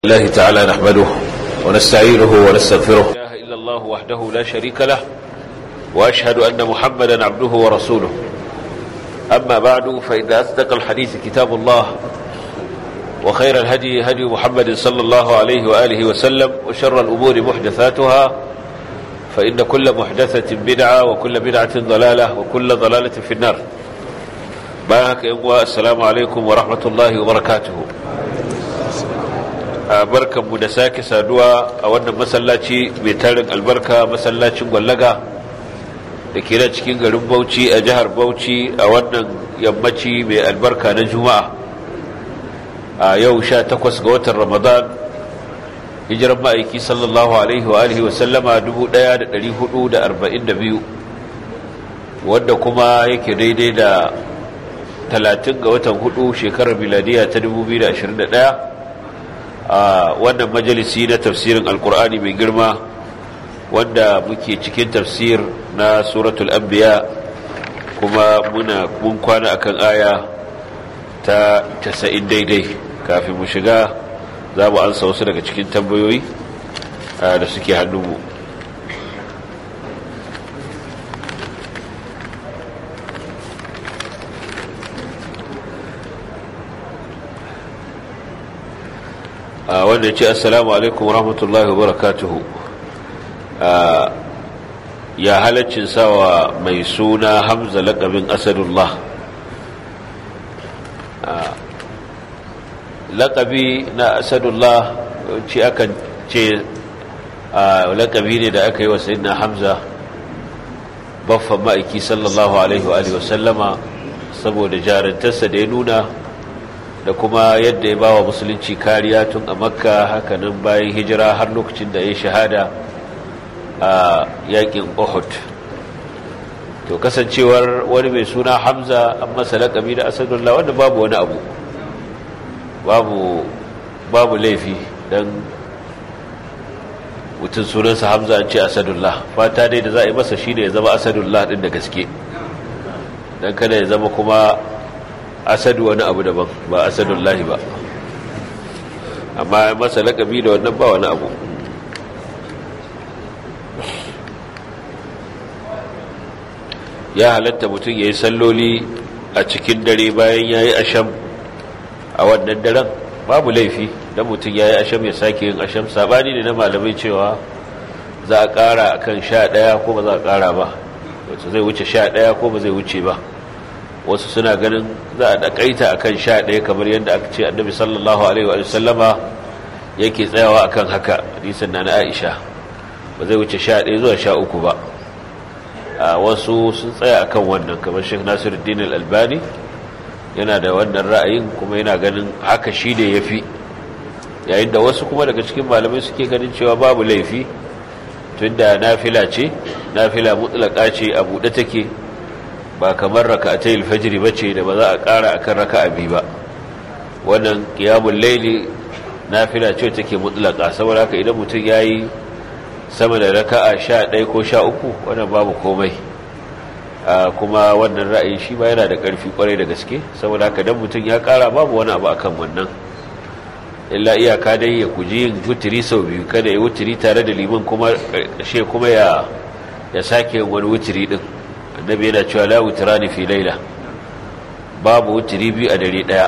الله تعالى نحمده ونستعينه ونستغفره لا إله إلا الله وحده لا شريك له وأشهد أن محمدا عبده ورسوله أما بعد فإن أصدق الحديث كتاب الله وخير الهدي هدي محمد صلى الله عليه وآله وسلم وشر الأمور محدثاتها فإن كل محدثة بدعة وكل بدعة ضلالة وكل ضلالة في النار بارك السلام عليكم ورحمة الله وبركاته barkanmu da sake saduwa a wannan masallaci mai tarin albarka masallacin gwallaga da ke nan cikin garin bauchi a jihar bauchi a wannan yammaci mai albarka na juma'a a yau sha takwas ga watan ramadan hijiran ma'aiki sallallahu alaihi wa alihi wasallama 1442 wanda kuma yake daidai da 30 ga watan hudu shekarar miladiya ta 2021 a wannan majalisi na tafsirin alkur'ani mai girma wanda muke cikin tafsir na suratul anbiya kuma muna mun kwana akan aya ta 90 daidai kafin mu shiga za mu ansa wasu daga cikin tambayoyi da suke hannunmu wanda ya ce assalamu alaikum rahmatullahi wa barakatuhu ya halaccin sawa mai suna hamza laƙabin asadullah laƙabi na asadullah ce akan ce laƙabi ne da aka yi wa sayidina hamza baffan ma'aiki sallallahu alaihi wa sallama saboda jarantarsa da ya nuna da kuma yadda ya bawa musulunci kariya tun a makka hakanan bayan hijira har lokacin da ya shahada a yakin uhud to kasancewar wani mai suna hamza an masa laƙabi da asadullah wanda babu wani abu babu babu laifi don mutum sunansa hamza an ce asadullah fata dai da za a yi masa shi ne ya zama asadullah ɗin da gaske don kada ya zama kuma asadu wani abu daban ba asadun lahi ba amma masa lakabi da wannan ba wani abu ya halatta mutum ya yi salloli a cikin dare bayan ya yi asham a wannan daren babu laifi don mutum ya yi asham ya sake yin asham sabani ne na malamai cewa za a kara kan sha ɗaya ko ba za a kara ba wacce zai wuce sha ɗaya ko ba zai wuce ba wasu suna ganin za a dakaita akan sha ɗaya kamar yadda aka ce annabi sallallahu alaihi wa sallama yake tsayawa akan haka hadisin na na Aisha ba zai wuce sha ɗaya zuwa sha uku ba a wasu sun tsaya akan wannan kamar Sheikh Nasiruddin Al-Albani yana da wannan ra'ayin kuma yana ganin haka shi ne yafi yayin da wasu kuma daga cikin malamai suke ganin cewa babu laifi tunda nafila ce nafila mutlaka ce a buɗe take ba kamar raka'atai alfajiri bace da ba za a ƙara akan raka'a biyu ba wannan qiyamul layli nafila ce take mutlaka saboda haka idan mutum yayi sama da raka'a 11 ko 13 wannan babu komai kuma wannan ra'ayi shi ba yana da ƙarfi kwarai da gaske saboda haka dan mutum ya ƙara babu wani abu akan wannan illa iyaka dai ya kuji yin wutiri sau biyu kada ya wutiri tare da liman kuma ƙarshe kuma ya ya sake wani wutiri din annabi yana cewa la wutirani fi laila babu wutiri biyu a dare daya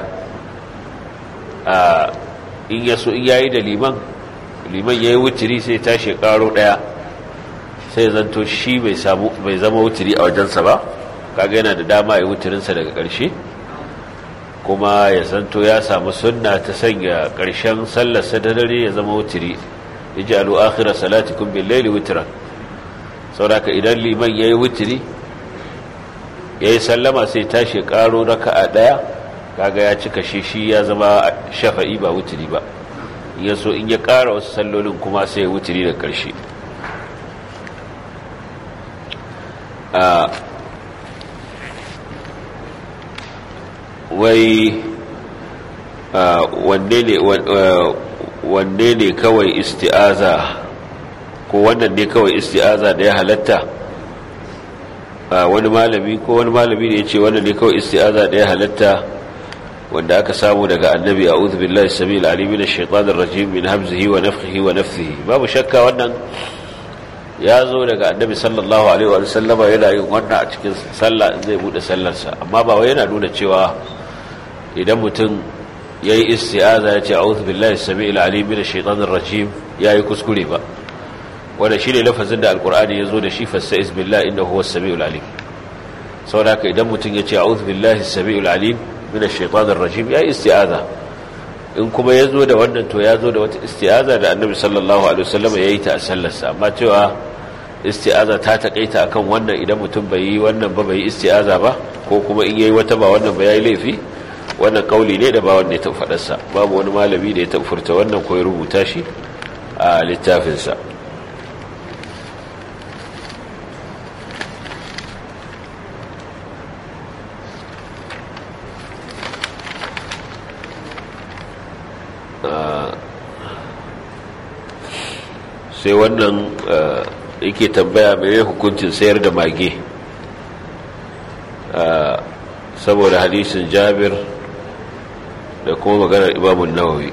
a in yaso in yayi da liman liman yayi wutiri sai tashi karo daya sai zanto shi bai samu bai zama wutiri a wajensa ba kaga yana da dama ya wutirin sa daga karshe kuma ya zanto ya samu sunna ta sanya karshen sallar sa da dare ya zama wutiri ij'alu akhira salatikum bil layli witran saboda idan liman yayi wutiri ya yi sallama sai tashi karo raka a ɗaya kaga ya cika shi shi ya zama shafa'i ba wuturi ba ya so in ya ƙara wasu sallolin kuma sai wuturi da ƙarshe wai wanne ne kawai isti'aza ko wannan ne kawai isti'aza da ya halatta wani malami ko wani malami ne ya ce wannan ne kawai isti'aza da ya halatta wanda aka samu daga annabi a'udhu billahi samil alim minash shaitanir rajim min hamzihi wa nafthihi wa nafthihi babu shakka wannan ya zo daga annabi sallallahu alaihi wa sallama yana yin wannan a cikin sallah zai bude sallarsa amma ba wai yana nuna cewa idan mutum yayi isti'aza ya ce a'udhu billahi samil alim minash shaitanir rajim yayi kuskure ba wanda shine lafazin da alqur'ani ya zo da shi fasta'iz billahi innahu huwas samiul alim saboda haka idan mutum ya ce a'udhu billahi samiul alim min ash-shaytanir rajim ya isti'aza in kuma yazo da wannan to yazo da wata isti'aza da Annabi sallallahu alaihi wasallam yayi ta a sallarsa amma cewa isti'aza ta takaita akan wannan idan mutum bai yi wannan ba bai yi isti'aza ba ko kuma in yayi wata ba wannan ba yayi laifi wannan kauli ne da ba wanda ya tafi fadarsa babu wani malami da ya tafi furta wannan ko ya rubuta shi a littafin sa sai wannan yake tambaya mai hukuncin sayar da mage saboda hadisin jabir da kuma maganar imamun nawawi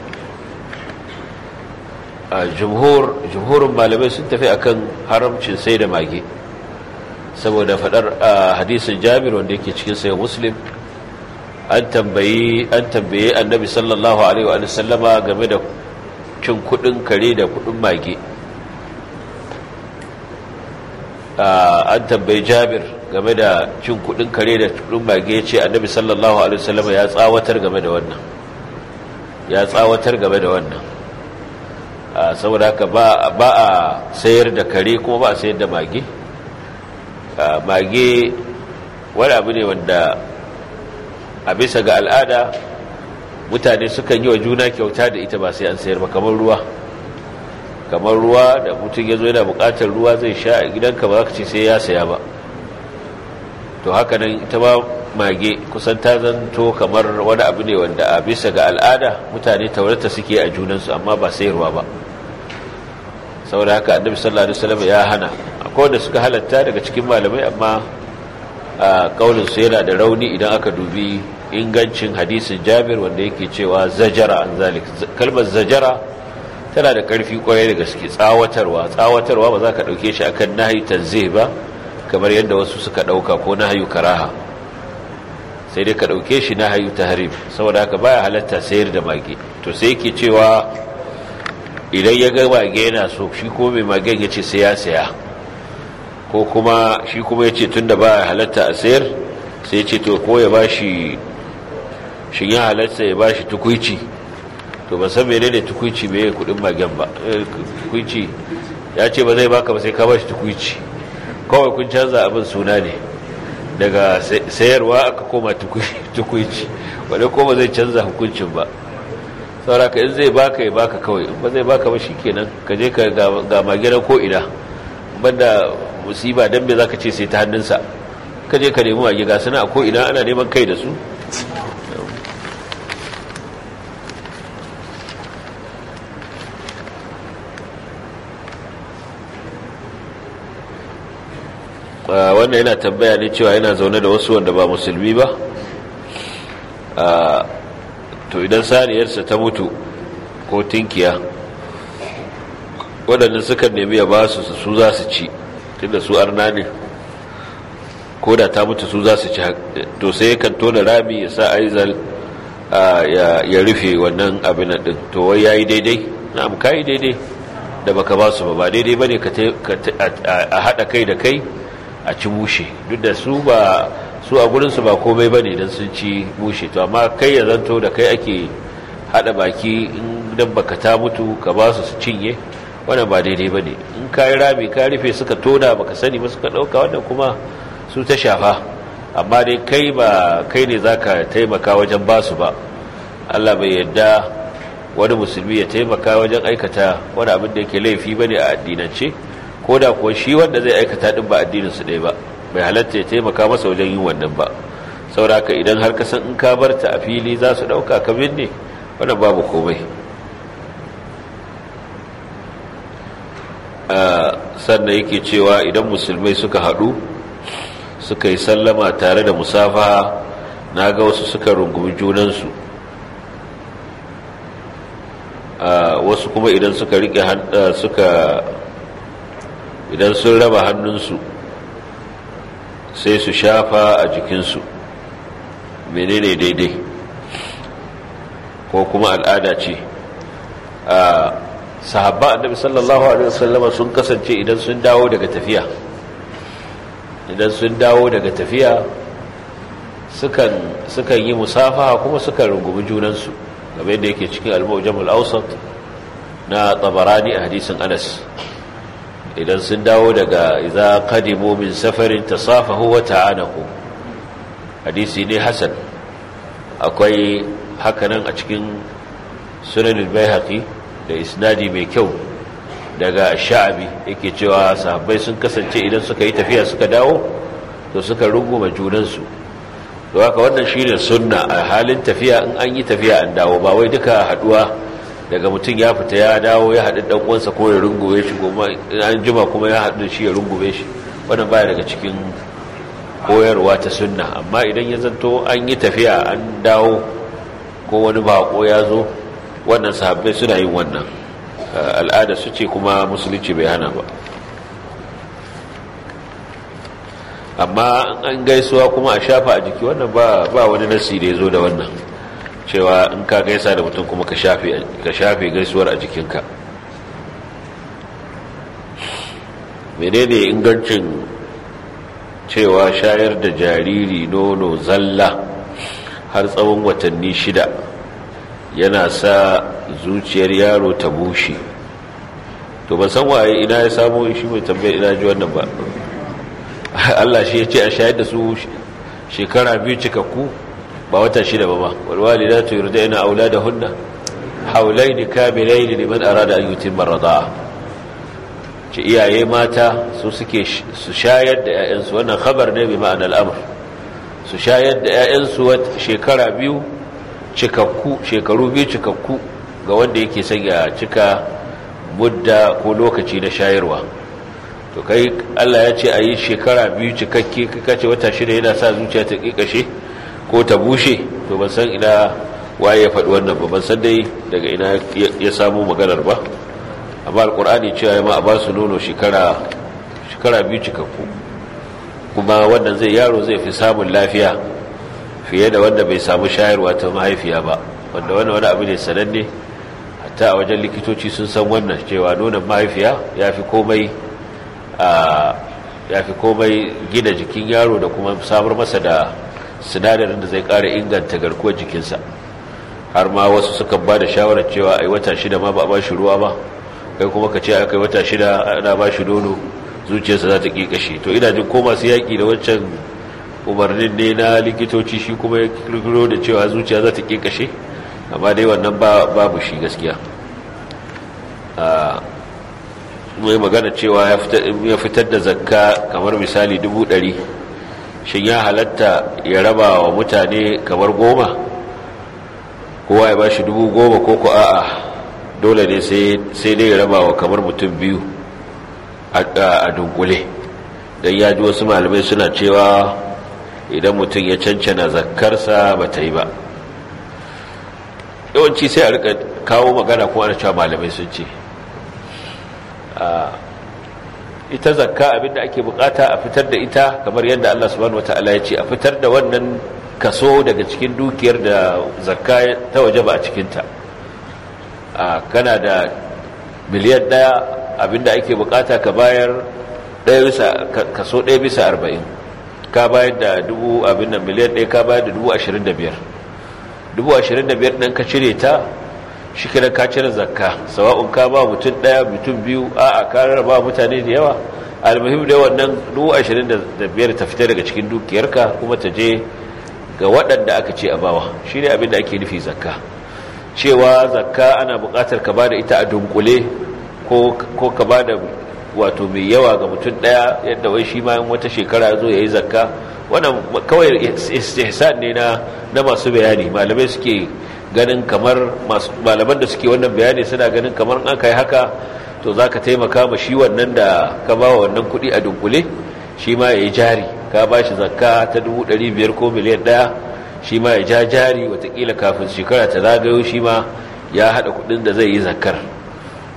a jumhurin malamai sun tafi akan haramcin sai da mage saboda fadar hadisin jabir wanda yake cikin sayan muslim an tambayi an tambaye annabi sallallahu alaihi wa sallama game da cin kudin kare da kudin mage an tambayi jabir game da cin kudin kare da kudin mage ya ce annabi sallallahu alaihi wa sallama ya tsawatar game da wannan ya tsawatar game da wannan saboda haka ba a sayar da kare kuma ba a sayar da mage mage wani abu ne wanda a bisa ga al'ada mutane sukan yi wa juna kyauta da ita ba sai an sayar ba kamar ruwa kamar ruwa da mutum ya zo yana bukatar ruwa zai sha a gidanka ba za ka ce sai ya saya ba to haka nan ita ba mage kusan ta zanto kamar wani abu ne wanda a bisa ga al'ada mutane taurata suke a junansu amma ba sayarwa ba saboda haka annabi sallallahu alaihi wasallam ya hana akwai wanda suka halatta daga cikin malamai amma a kaulinsu yana da rauni idan aka dubi ingancin hadisin jabir wanda yake cewa zajara an zalik kalmar zajara tana da ƙarfi kwarai da gaske tsawatarwa tsawatarwa ba za ka ɗauke shi akan nahi tanzih ba kamar yadda wasu suka ɗauka ko nahayu karaha sai dai ka ɗauke shi nahayu tahrim saboda haka baya halatta sayar da mage to sai yake cewa idan ya ga mage yana so shi ko mai magen ya ce sai ya saya ko kuma shi kuma ya ce tun da ba halatta a sayar sai ce to ko ya ba shi shi ya halatta ya ba shi tukwici to ba san mene ne tukwici mai yi kudin magen ba tukwici ya ce ba zai baka ba sai ka ba shi tukwici kawai kun canza abin suna ne daga sayarwa aka koma tukwici wadda kuma zai canza hukuncin ba sauraka in zai baka ya baka kawai in ba zai baka ba shi kenan ka je ka ga maginan ko ina banda musiba don me za ka ce sai ta hannunsa ka je ka nemi mage ga suna ko ina ana neman kai da su wannan yana tambaya ne cewa yana zaune da wasu wanda ba musulmi ba to idan saniyarsa ta mutu ko tinkiya waɗanda suka nemi ya ba su su za su ci tunda su arna ne ko da ta mutu su za su ci to sai kan tona rami ya sa aizal ya rufe wannan abin din to wai yayi daidai na amka yi daidai da baka ba su ba ba daidai bane ka a haɗa kai da kai a ci mushe duk da su ba su a gurinsu ba komai bane don sun ci mushe to amma kai ya zanto da kai ake haɗa baki in dan baka ta mutu ka ba su su cinye wannan ba daidai ba ne in ka yi rami ka rufe suka tona baka sani ba suka ɗauka wannan kuma su ta shafa amma dai kai ba kai ne za ka taimaka wajen ba su ba allah bai yadda wani musulmi ya taimaka wajen aikata wani abin da yake laifi ba ne a addinance ko da kuwa shi wanda zai aikata ɗin ba addininsu ɗaya ba bai halatta ya taimaka masa wajen yin wannan ba sauraka idan har ka san in ka bar ta a fili za su ɗauka ka binne wannan babu komai sannan yake cewa idan musulmai suka haɗu suka yi sallama tare da musafaha na ga wasu suka rungumi junansu wasu kuma idan suka rike suka idan sun raba hannunsu sai su shafa a jikinsu menene daidai ko kuma al'ada ce a sahabba annabi sallallahu alaihi wasallama sun kasance idan sun dawo daga tafiya idan sun dawo daga tafiya sukan sukan yi musafaha kuma sukan rungumi junansu game da yake cikin al-mawjamul awsat na tabarani a hadisin Anas idan sun dawo daga idza qadimu min safarin tasafahu wa ta'anaku hadisi ne hasan akwai hakanan a cikin sunan al-baihaqi da isnadi mai kyau daga sha'abi yake cewa sahabbai sun kasance idan suka yi tafiya suka dawo to suka runguma junansu to haka wannan shine sunna a halin tafiya in an yi tafiya an dawo ba wai duka haduwa daga mutum ya fita ya dawo ya haɗu ɗan uwansa ko ya rungume shi goma an jima kuma ya haɗu shi ya rungume shi wannan baya daga cikin koyarwa ta sunna amma idan ya zanto an yi tafiya an dawo ko wani bako ya zo wannan sahabbai suna yin wannan al'ada su ce kuma musulunci bai hana ba amma an gaisuwa kuma a shafa a jiki wannan ba wani nasi da ya zo da wannan cewa in ka gaisa da mutum kuma ka shafe gaisuwar a jikinka menene ingancin cewa shayar da jariri nono zalla har tsawon watanni shida yana sa zuciyar yaro ta bushe to ban san waye ina ya samu shi mai tambayar ina ji wannan ba Allah shi ya ce a shayar da su shekara biyu cikakku ba wata shida ba ba walwali za ta yurda yana aula da hunna haulai ne kamilai ne liman arada an yutin marada ce iyaye mata su suke su shayar da 'ya'yansu wannan khabar ne bi ma'anar al'amur su shayar da 'ya'yansu shekara biyu cikakku shekaru biyu cikakku ga wanda yake sanya cika mudda ko lokaci na shayarwa to kai Allah ya ce a yi shekara biyu cikakke kaka ce wata shida yana sa zuciya ta kikashe ko ta bushe to ban san ina waye ya faɗi wannan ba ban san dai daga ina ya samu maganar ba amma alkur'ani cewa ya ma a ba su nono shekara shekara biyu cikakku kuma wannan zai yaro zai fi samun lafiya fiye da wanda bai samu shayarwa ta mahaifiya ba wanda wani wani abu ne sananne hatta a wajen likitoci sun san wannan cewa nonon mahaifiya ya fi komai ya fi komai gina jikin yaro da kuma samar masa da sinadarin da zai ƙara inganta garkuwar jikinsa har ma wasu suka ba da shawarar cewa ai wata shida ma ba a ba shi ruwa ba kai kuma ka ce aka yi wata shida ana ba shi nono zuciyarsa za ta ƙiƙashe to ina jin ko masu yaƙi da wancan umarnin ne na likitoci shi kuma ya kirkiro da cewa zuciya za ta ƙiƙashe amma dai wannan babu shi gaskiya mai magana cewa ya fitar da zakka kamar misali dubu ɗari shin ya halatta ya raba wa mutane kamar goma kowa ya ba shi dubu goma ko ku a'a dole ne sai dai ya raba wa kamar mutum biyu a dunkule don ya ji wasu malamai suna cewa idan mutum ya cancana zakkarsa ba ta yi ba yawanci sai a rika kawo magana kuma ana cewa malamai sun ce ita zakka abinda ake bukata a fitar da ita kamar yadda Allah subhanahu wataala ya ce a fitar da wannan kaso daga cikin dukiyar da zakka ta waje ba a cikinta kana da miliyan daya abinda ake bukata ka bayar kaso ɗaya bisa arba'in ka bayar da dubu abin nan miliyan ɗaya ka bayar da dubu ashirin da biyar dubu ashirin da biyar ɗan ka cire ta shi kira ka cire zakka sawa'un ka ba mutum ɗaya mutum biyu a a ka rarraba mutane da yawa almuhim da wannan dubu ashirin da biyar ta fita daga cikin dukiyarka kuma ta je ga waɗanda aka ce a bawa shi ne abin da ake nufi zakka cewa zakka ana buƙatar ka ba da ita a dunkule ko ka ba da wato mai yawa ga mutum daya yadda wai shi ma wata shekara zo ya yi zakka wannan kawai istihsan ne na na masu bayani malamai suke ganin kamar malaman da suke wannan bayani suna ganin kamar an kai haka to zaka taimaka ma shi wannan da ka ba wannan kuɗi a dunkule shi ma ya yi jari ka ba shi zakka ta biyar ko miliyan ɗaya shi ma ya ja jari watakila kafin shekara ta zagayo shi ma ya haɗa kuɗin da zai yi zakkar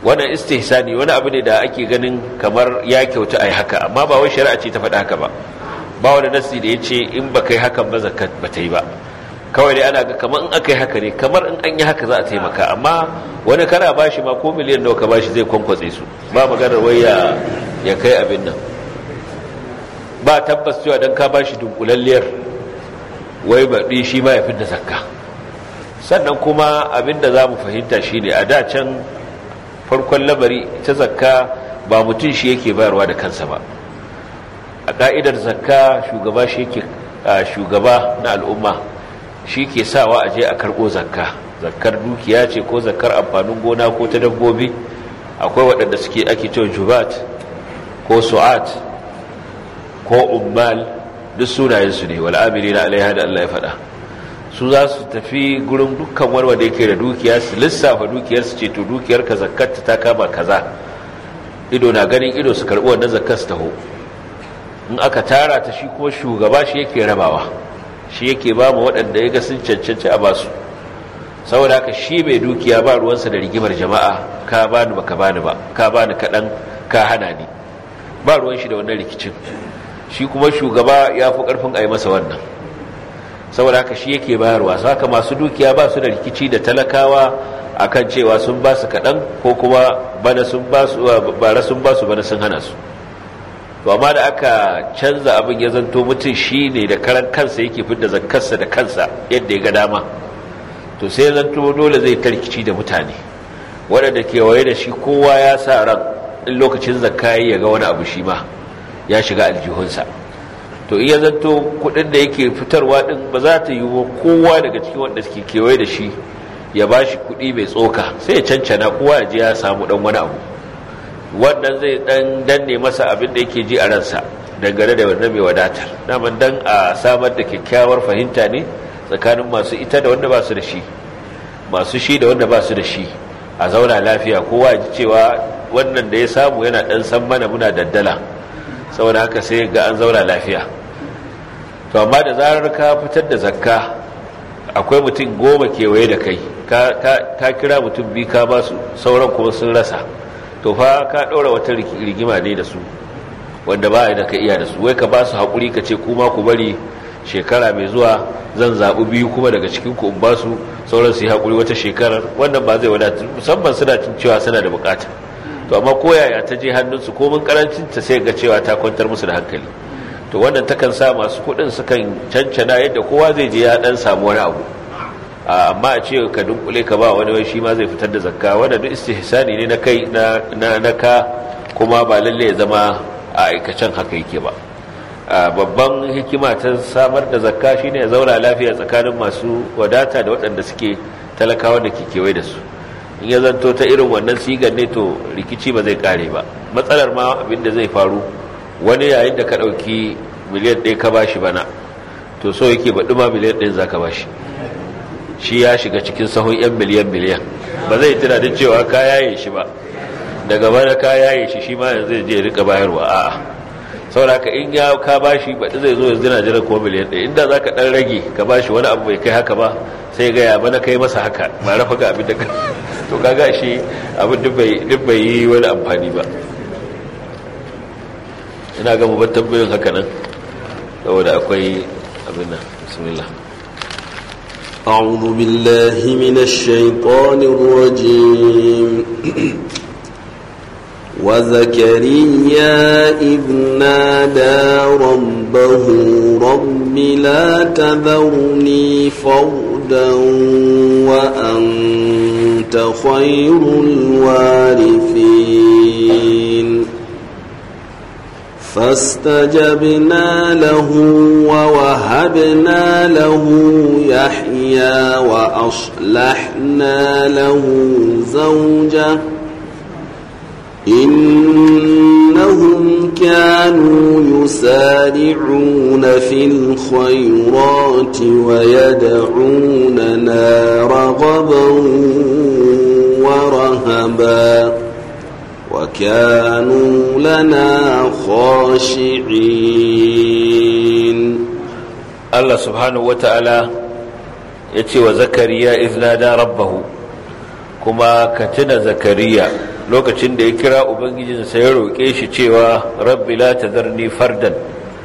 wannan istihsani wani abu ne da ake ganin kamar ya kyauta a yi haka amma ba wai shari'a ce ta faɗa haka ba ba wani nasi da ya ce in ba kai hakan ba zakat ba ta yi ba kawai dai ana ga kamar in aka yi haka ne kamar in an yi haka za a taimaka amma wani kana bashi ma ko miliyan nawa ka bashi zai kwankwatse su ba maganar wai ya ya kai abin nan ba tabbas cewa dan ka bashi dunkulalliyar wai baɗi shi ma ya fi da zakka sannan kuma abin da za mu fahimta shi ne a da can farkon lamari ta zakka ba mutum shi yake bayarwa da kansa ba a ka'idar zakka shugaba shi yake shugaba na al'umma shi ke sawa a je a karɓo zakka zakkar dukiya ce ko zakkar amfanin gona ko ta dabbobi akwai waɗanda suke ake cewa jubat ko su'at ko ummal duk sunayensu ne wal'amiri na alaiha da Allah ya faɗa su za su tafi gurin dukkan wani wanda yake da dukiya su lissafa dukiyar su ce to dukiyar ka zakkarta ta kama kaza ido na ganin ido su karɓi wannan zakkar su taho in aka tara ta shi kuma shugaba shi yake rabawa shi yake ba mu waɗanda ya ga sun cancanci a basu saboda haka shi mai dukiya ba ruwansa da rigimar jama'a ka bani baka bani ba ka bani kaɗan ka hana ni ba ruwan shi da wannan rikicin shi kuma shugaba ya fi ƙarfin a yi masa wannan saboda haka shi yake bayarwa saka masu dukiya ba su da rikici da talakawa akan cewa sun ba su kaɗan ko kuma bana sun ba su bara sun ba su bana sun hana su to amma da aka canza abin ya zanto mutum shi ne da karan kansa yake fidda zakkarsa da kansa yadda ya ga dama to sai zanto dole zai tarkici da mutane waɗanda kewaye da shi kowa ya sa ran in lokacin zakka ya ga wani abu shi ma ya shiga aljihunsa to iya zanto kudin da yake fitarwa din ba za ta yi wa kowa daga cikin wanda suke kewaye da shi ya ba shi kudi mai tsoka sai ya cancana kowa ya ji ya samu dan wani abu wannan zai dan danne masa abin da yake ji a ransa dangane da wannan mai wadatar daman dan a samar da kyakkyawar fahimta ne tsakanin masu ita da wanda ba su da shi masu shi da wanda ba su da shi a zauna lafiya kowa ya ji cewa wannan da ya samu yana dan san mana muna daddala saboda haka sai ga an zauna lafiya to amma da zarar ka fitar da zakka akwai mutum goma kewaye da kai ka kira mutum biyu ka ba su sauran kuma sun rasa to fa ka ɗaura wata rigima ne da su wanda ba da ka iya da su wai ka ba su haƙuri ka ce kuma ku bari shekara mai zuwa zan zaɓi biyu kuma daga cikin ku in ba su sauran su yi haƙuri wata shekarar wannan ba zai wadata musamman suna cin cewa suna da buƙata to amma koyaya ta je hannunsu komin karancin ta sai ga cewa ta kwantar musu da hankali to wannan takan sa masu kuɗin sukan cancana yadda kowa zai je ya dan samu wani abu amma a ce ka dunkule ka ba wani wai shi ma zai fitar da zakka wanda duk istihsani ne na kai na na ka kuma ba lalle ya zama a aikacen haka yake ba babban hikima ta samar da zakka shine ya zauna lafiya tsakanin masu wadata da waɗanda suke talakawa da ke kewaye da su in ya zanto ta irin wannan sigar ne to rikici ba zai kare ba matsalar ma abinda zai faru wani yayin da ka ɗauki miliyan ɗaya ka bashi bana to so yake baɗi ma miliyan ɗaya za ka bashi shi ya shiga cikin sahun 'yan miliyan miliyan ba zai tuna da cewa ka yaye shi ba daga bana ka yaye shi shi ma yanzu zai je rika bayarwa a'a saboda ka in ya ka bashi baɗi zai zo yanzu na jiran kuma miliyan ɗaya inda za ka ɗan rage ka bashi wani abu bai kai haka ba sai ga ya bana kai masa haka ba rafa ga abin da ka to kaga shi abin duk bai yi wani amfani ba ina ga mu tambayin haka nan saboda akwai abin nan bismillah أعوذ بالله من الشيطان الرجيم وزكريا إذ نادى ربه رب لا تذرني فردا وأنت خير الوارثين فاستجبنا له ووهبنا له يحيى وأصلحنا له زوجه إنهم كانوا يسارعون في الخيرات ويدعوننا رغبا ورهبا وكانوا لنا خاشعين الله سبحانه وتعالى يتي وزكريا إذ نادى ربه كما كتن زكريا lokacin da ya kira ubangijinsa ya roƙe shi cewa rabbi la tazarni fardan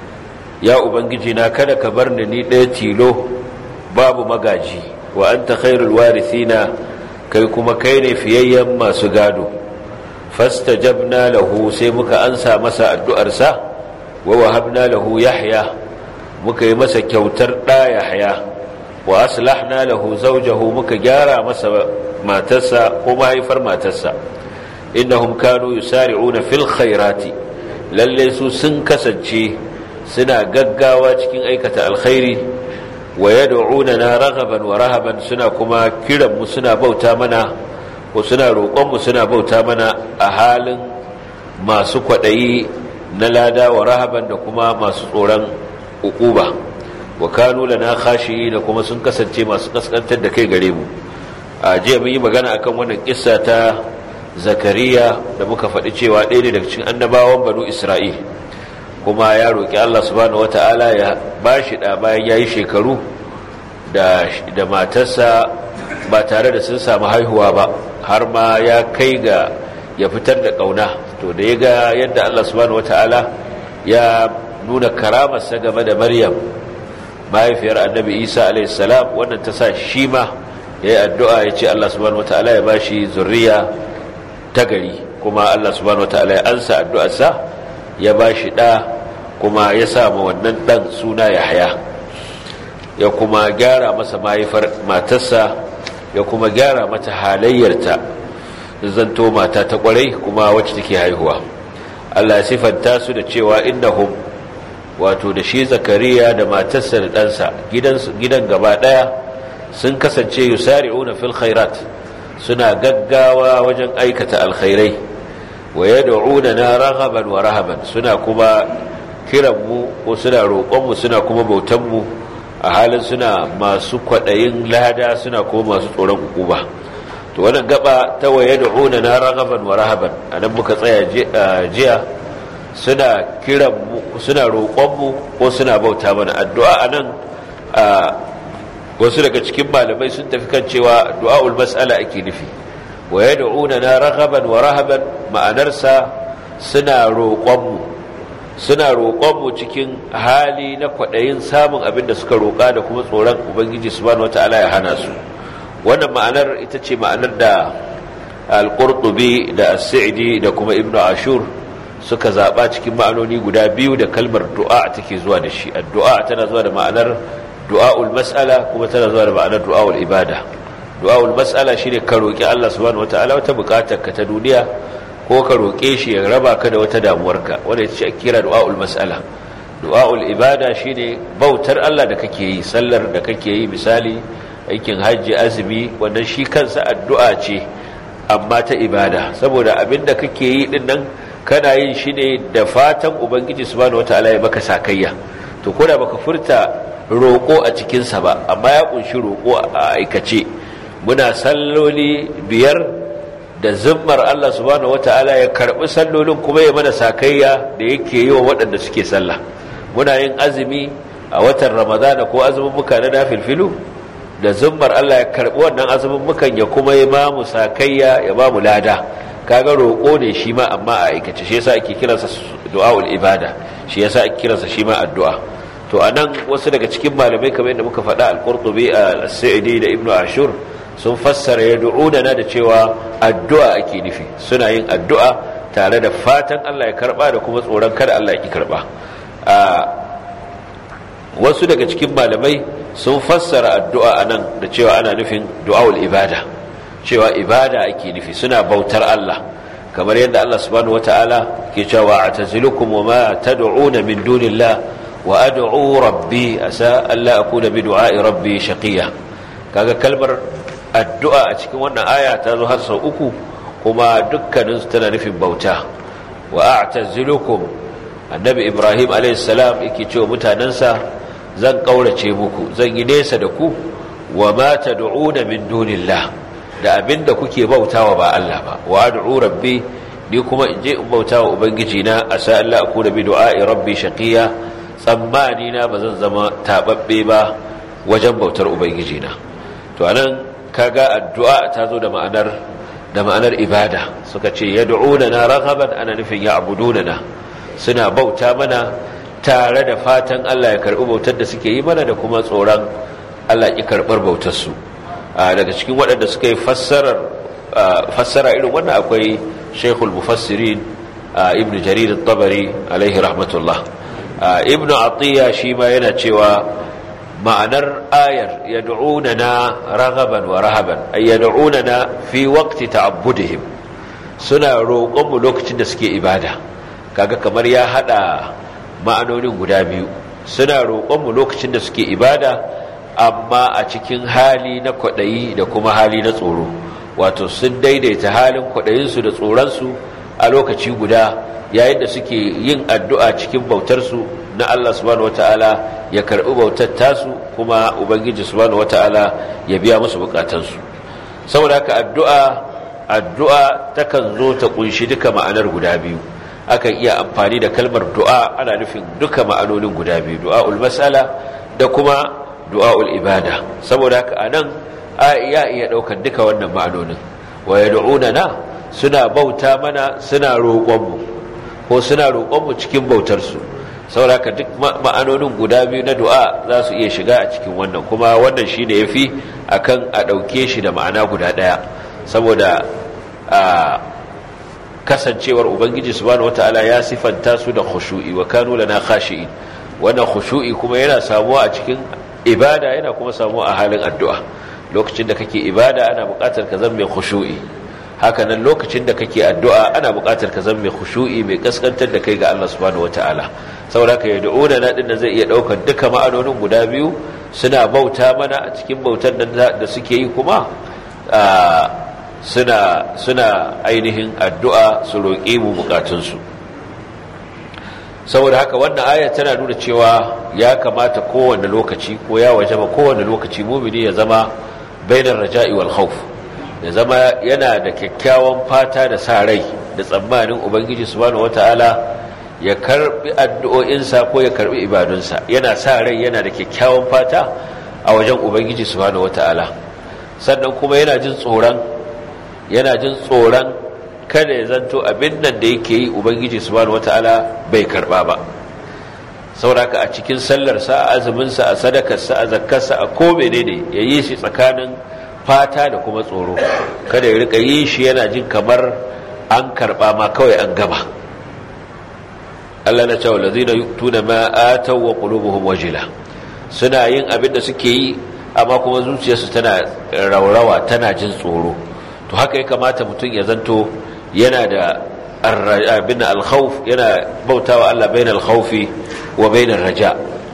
ya ubangiji na kada ka bar ni ni ɗaya tilo babu magaji wa anta khairul warithina kai kuma kai ne fiyayyen masu gado fastajabna lahu sai muka ansa masa addu'arsa wa wahabna lahu yahya muka yi masa kyautar ɗa yahya wa aslahna lahu zawjahu muka gyara masa matarsa ko mahaifar matarsa innahum kanu yusari'una fil khairati lalle su sun kasance suna gaggawa cikin aikata alkhairi wa yad'unana raghaban wa rahaban suna kuma kiran mu suna bauta mana ko suna roƙon mu suna bauta mana a halin masu kwadayi na lada wa rahaban da kuma masu tsoron ukuba wa kanu lana khashiyi da kuma sun kasance masu kaskantar da kai gare mu a jiya mun yi magana akan wannan kissa ta zakariya da muka faɗi cewa ɗaya ne daga cikin annabawan banu isra'il kuma ya roƙi allah subhanahu wata'ala ya ba shi ɗa bayan ya yi shekaru da matarsa ba tare da sun samu haihuwa ba har ma ya kai ga ya fitar da ƙauna to da ya ga yadda allah subhanahu wata'ala ya nuna karamarsa game da maryam mahaifiyar annabi isa alaihissalam wannan ta sa shi ma ya yi addu'a ya ce allah subhanahu wata'ala ya ba shi zurriya ta gari kuma Allah subhanahu wataala ya ansa addu'arsa ya bashi da kuma ya samu wannan dan suna Yahya ya kuma gyara masa mahaifar matarsa ya kuma gyara mata halayyarta zanto mata ta kwarai kuma wacce take haihuwa Allah ya sifanta su da cewa innahum wato da shi zakariya da matarsa da ɗansa gidan gaba ɗaya sun kasance yusari'una fil khairat suna gaggawa wajen aikata alkhairai wa yad'una na raghaban wa rahaban suna kuma kiran mu ko suna roƙon mu suna kuma bautan mu a halin suna masu kwadayin lada suna kuma masu tsoron hukuma to wannan gaba ta wa yad'una na raghaban wa rahaban anan muka tsaya jiya suna kiran mu suna roƙon mu ko suna bauta mana addu'a anan wasu daga cikin malamai sun tafi kan cewa du'a'ul mas'ala ake nufi wa yad'una na raghaban wa rahaban ma'anarsa suna roƙonmu suna roƙonmu cikin hali na kwaɗayin samun abin da suka roƙa da kuma tsoron ubangiji subhanahu wata'ala ya hana su wannan ma'anar ita ce ma'anar da al-qurtubi da as-sa'di da kuma ibnu ashur suka zaba cikin ma'anoni guda biyu da kalmar du'a take zuwa da shi addu'a tana zuwa da ma'anar du'a'ul mas'ala kuma tana zuwa da ma'anar du'a'ul ibada du'a'ul mas'ala shine ka roki Allah subhanahu wataala wata bukatar ka ta duniya ko ka roke shi ya raba ka da wata damuwarka wanda ita ce kira du'a'ul mas'ala du'a'ul ibada shine bautar Allah da kake yi sallar da kake yi misali aikin hajji azumi wannan shi kansa addu'a ce amma ta ibada saboda abinda kake yi din nan kana yin shi ne da fatan ubangiji subhanahu wataala ya maka sakayya to koda baka furta roƙo a cikinsa ba amma ya ƙunshi roƙo a aikace muna salloli biyar da zimmar Allah subhanahu wata'ala ya karɓi sallolin kuma ya mana sakayya da yake yi wa waɗanda suke sallah muna yin azumi a watan ramadana ko azumin muka na nafilfilu da zimmar Allah ya karɓi wannan azumin mukan ya kuma ya ba mu sakayya ya ba mu lada kaga roƙo ne shi ma amma a aikace shi yasa ake kiransa du'aul ibada shi yasa ake kiransa shi ma addu'a to anan wasu daga cikin malamai kamar yadda muka faɗa al-Qurtubi al-Sa'idi da Ibn Ashur sun fassara yad'una na da cewa addu'a ake nufi suna yin addu'a tare da fatan Allah ya karba da kuma tsoron kada Allah ya ki karba wasu daga cikin malamai sun fassara addu'a anan da cewa ana nufin du'aul ibada cewa ibada ake nufi suna bautar Allah kamar yadda Allah subhanahu wataala ke cewa atazilukum wama tad'una min dunillah wa ad'u rabbi asa alla akuna bi du'a'i rabbi shaqiya kaga kalmar addu'a a cikin wannan aya ta zo har sau uku kuma dukkanin su tana nufin bauta wa a'tazilukum annabi ibrahim alayhi salam yake cewa mutanansa zan kaurace muku zan yi nesa da ku wa ma tad'una min dunillah da abinda kuke bautawa ba Allah ba wa ad'u rabbi ni kuma in je in bautawa ubangiji na asa Allah akuna bi du'a'i rabbi shaqiya tsammani na ba zan zama tababbe ba wajen bautar ubangiji na to anan kaga addu'a ta zo da ma'anar da ma'anar ibada suka ce yad'unana raghaban ana nufin ya'budunana suna bauta mana tare da fatan Allah ya karbi bautar da suke yi mana da kuma tsoron Allah ya karbar bautar su daga cikin waɗanda suka yi fassarar fassara irin wannan akwai Sheikhul Mufassirin Ibn Jarir at-Tabari alaihi rahmatullah Ibn Atiyya shi ma yana cewa ma'anar ayar yad'unana raghaban wa rahaban ay yad'unana fi waqti ta'abbudihim suna roƙon mu lokacin da suke ibada kaga kamar ya hada ma'anonin guda biyu suna roƙon mu lokacin da suke ibada amma a cikin hali na kwadayi da kuma hali na tsoro wato sun daidaita halin kwadayin su da tsoron su a lokaci guda yayin da suke yin addu'a cikin bautar su na Allah subhanahu wataala ya karbi bautar tasu kuma ubangiji subhanahu wataala ya biya musu bukatansu saboda haka addu'a addu'a takan zo ta kunshi duka ma'anar guda biyu akan iya amfani da kalmar du'a ana nufin duka ma'anonin guda biyu du'aul mas'ala da kuma du'aul ibada saboda haka anan ya iya daukar duka wannan ma'anonin wa yad'unana suna bauta mana suna roƙon mu ko suna roƙon mu cikin bautar su sauraka duk ma'anonin guda biyu na du'a za su iya shiga a cikin wannan kuma wannan shi ne ya fi a kan a ɗauke shi da ma'ana guda ɗaya saboda a kasancewar ubangiji subhanahu wata'ala ya sifanta su da khushu'i wa kanu lana khashi'in wannan khushu'i kuma yana samuwa a cikin ibada yana kuma samuwa a halin addu'a lokacin da kake ibada ana buƙatar ka zama mai khushu'i haka nan lokacin da kake addu'a ana buƙatar ka zama mai khushu'i mai kaskantar da kai ga Allah subhanahu wata'ala saboda ka yad'una na din zai iya daukar duka ma'anonin guda biyu suna bauta mana a cikin bautar da suke yi kuma suna suna ainihin addu'a su roƙe mu bukatunsu saboda haka wannan ayar tana nuna cewa ya kamata kowane lokaci ko ya wajaba kowane lokaci mumini ya zama bainar raja'i wal khawf ya zama yana da kyakkyawan fata da sa rai da tsammanin ubangiji subhanahu wataala ya karbi addu'o'insa ko ya karbi ibadunsa yana sa rai yana da kyakkyawan fata a wajen ubangiji subhanahu wataala sannan kuma yana jin tsoron yana jin tsoron kada ya zanto abin nan da yake yi ubangiji subhanahu wataala bai karba ba sauraka a cikin sallarsa a azuminsa a sadakarsa a zakkarsa a ko menene ya yi shi tsakanin fata da kuma tsoro kada ya rika yi shi yana jin kamar an karba ma kawai an gama Allah na cewa lazina yu'tuna ma ataw wa qulubuhum wajila suna yin abin da suke yi amma kuma zuciyarsu tana raurawa tana jin tsoro to haka ya kamata mutum ya zanto yana da abin al-khawf yana bautawa Allah bainal khawfi wa bainar raja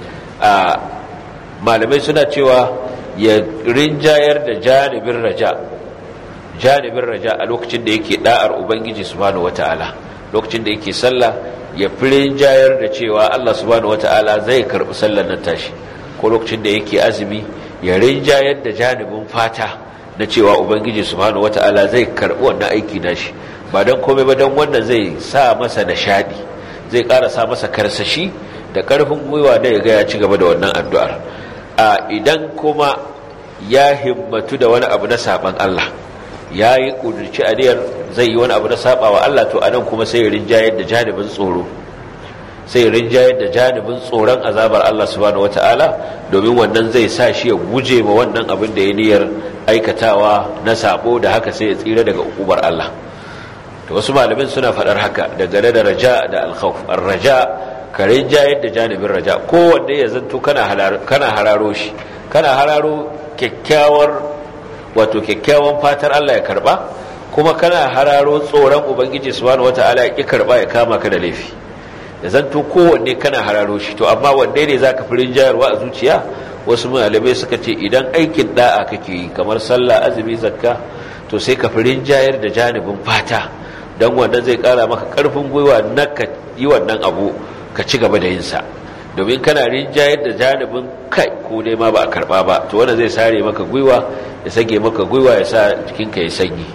a malamai suna cewa ya rinjayar da janibin raja janibin raja a lokacin da yake da'ar ubangiji subhanahu wataala lokacin da yake sallah ya fi rinjayar da cewa Allah subhanahu wata'ala zai karɓi sallar nan tashi ko lokacin da yake azumi ya rinjayar da janibin fata na cewa ubangiji subhanahu wata'ala zai karɓi wannan aiki nashi ba don komai ba don wannan zai sa masa nishadi zai ƙara sa masa karsashi da ƙarfin gwiwa da ya ga ya ci gaba da wannan addu'ar a idan kuma ya himmatu da wani abu na saban Allah ya yi ƙudurci aniyar zai yi wani abu na saba wa Allah to anan kuma sai rinjayar da janibin tsoro sai rinjayar da janibin tsoron azabar Allah subhanahu wataala domin wannan zai sa shi ya guje ma wannan abin da ya niyyar aikatawa na sabo da haka sai ya tsira daga ukubar Allah to wasu malamin suna faɗar haka dangane da raja da alkhawf ar-raja ka rinjayar da janibin raja kowanne ya zanto kana kana hararo shi kana hararo kyakkyawar wato kyakkyawan fatar Allah ya karba kuma kana hararo tsoron ubangiji subhanahu wataala ya ki karba ya kama ka da laifi da zanto kowanne kana hararo shi to amma wanne ne zaka fi rinjayarwa a zuciya wasu malamai suka ce idan aikin da'a kake yi kamar sallah azumi zakka to sai ka fi rinjayar da janibin fata don wannan zai kara maka karfin gwiwa na ka yi wannan abu ka ci gaba da yin sa domin kana rinjayar da janibin kai ko dai ma ba a karba ba to wanda zai sare maka gwiwa ya sage maka gwiwa ya sa jikinka ya sanyi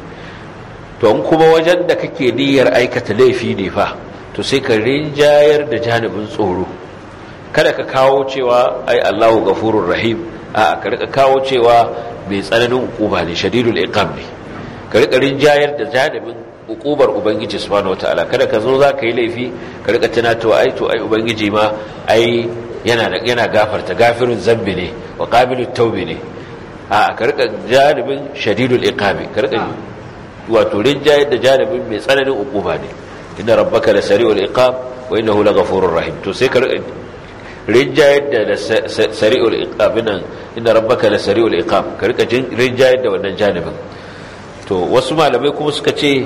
to in kuma wajen da kake niyyar aikata laifi ne fa to sai ka rinjayar da janibin tsoro kada ka kawo cewa ai Allahu gafurur rahim a ka rika kawo cewa mai tsananin hukuma ne shadidul iqam ne ka rika rinjayar da janibin hukubar ubangiji subhanahu wataala kada ka zo za ka yi laifi ka rika tunato ai to ai ubangiji ma ai yana yana gafarta gafirun zambi ne wa qabilut tawbi ne a ka rika janibin shadidul iqabi ka rika wato rinjayar da janibin mai tsananin hukuma ne inna rabbaka la sari'ul iqab wa innahu laghafurur rahim to sai ka rika rinjayar da sari'ul iqab nan inna rabbaka la sari'ul iqab ka rika rinjayar da wannan janibin to wasu malamai kuma suka ce